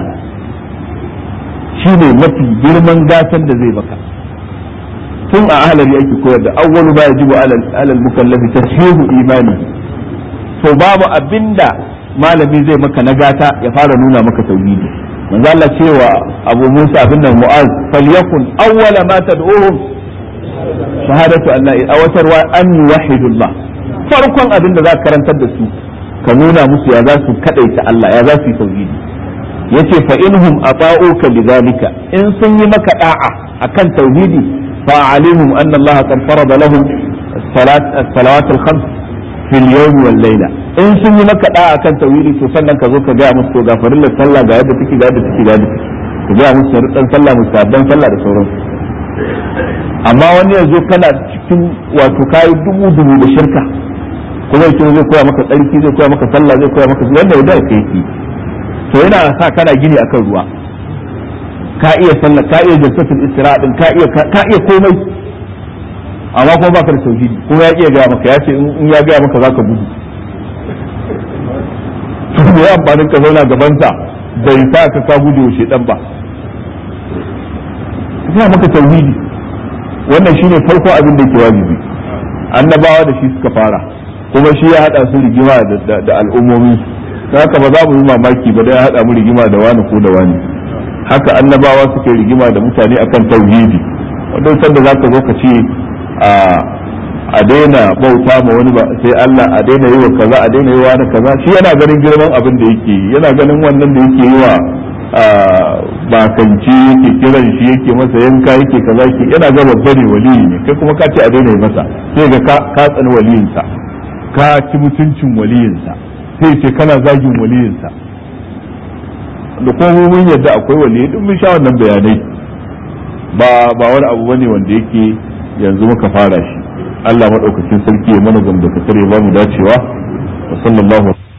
shine mafi girman gatan da zai maka tun a ahalari ake koyar da awwalu ba yajibu alal mukallafi tashihu imani to babu abinda malami zai maka na gata ya fara nuna maka tauhidi manzo Allah cewa Abu Musa abin nan Mu'az falyakun awwala ma tad'uhum shahadatu an la ilaha illallah an yuwahhidullah farkon abin da za ka karantar da su ka nuna musu ya za su kadaita Allah ya za su yi tauhidi yace fa inhum ata'uka lidhalika in sun yi maka da'a akan tauhidi fa alimhum anna Allah qad farada lahum as-salat as-salawat al-khams fi al-yawm wal layla in sun yi maka da'a akan tauhidi to sannan ka zo ka ga musu to ga farillar sallah ga yadda take ga yadda take ga yadda take ka ga musu sharuɗan sallah musabban sallah da sauransu amma wani yanzu kana cikin wato kayi dubu dubu da shirka kuma yake zai koya maka tsarki zai koya maka sallah zai koya maka wanda ya dace yake to yana sa kana gini akan ruwa ka iya sallah ka iya jalsatul istira din ka iya ka iya komai amma kuma baka da tauhidi kuma ya iya gaya maka ya ce in ya gaya maka zaka gudu to me amfanin ka zauna gaban sa bai sa ka ka gudu shi dan ba ya maka tauhidi wannan shine farko abin da yake wajibi annabawa da shi suka fara kuma shi ya hada su rigima da al'ummomin su haka ba za mu yi mamaki ba da ya hada mu rigima da wani ko da wani haka annabawa suke rigima da mutane akan tauhidi wanda sanda za ka zo ka ce a daina bauta ma wani ba sai Allah a daina yi wa kaza a daina yi wa wani kaza shi yana ganin girman abin da yake yi yana ganin wannan da yake yi wa bakanci yake kiran shi yake masa yanka yake kaza yake yana ga babba ne waliyi ne kai kuma ka ce a daina yi masa sai ga ka tsani waliyinsa ka ci mutuncin waliyinsa sai ce kana zagin waliyinsa da kuma mun yadda akwai waliyai duk mun sha wannan bayanai ba ba wani abu bane wanda yake yanzu muka fara shi Allah madaukakin sarki ya mana gamdakatar ya ba mu dacewa wa sallallahu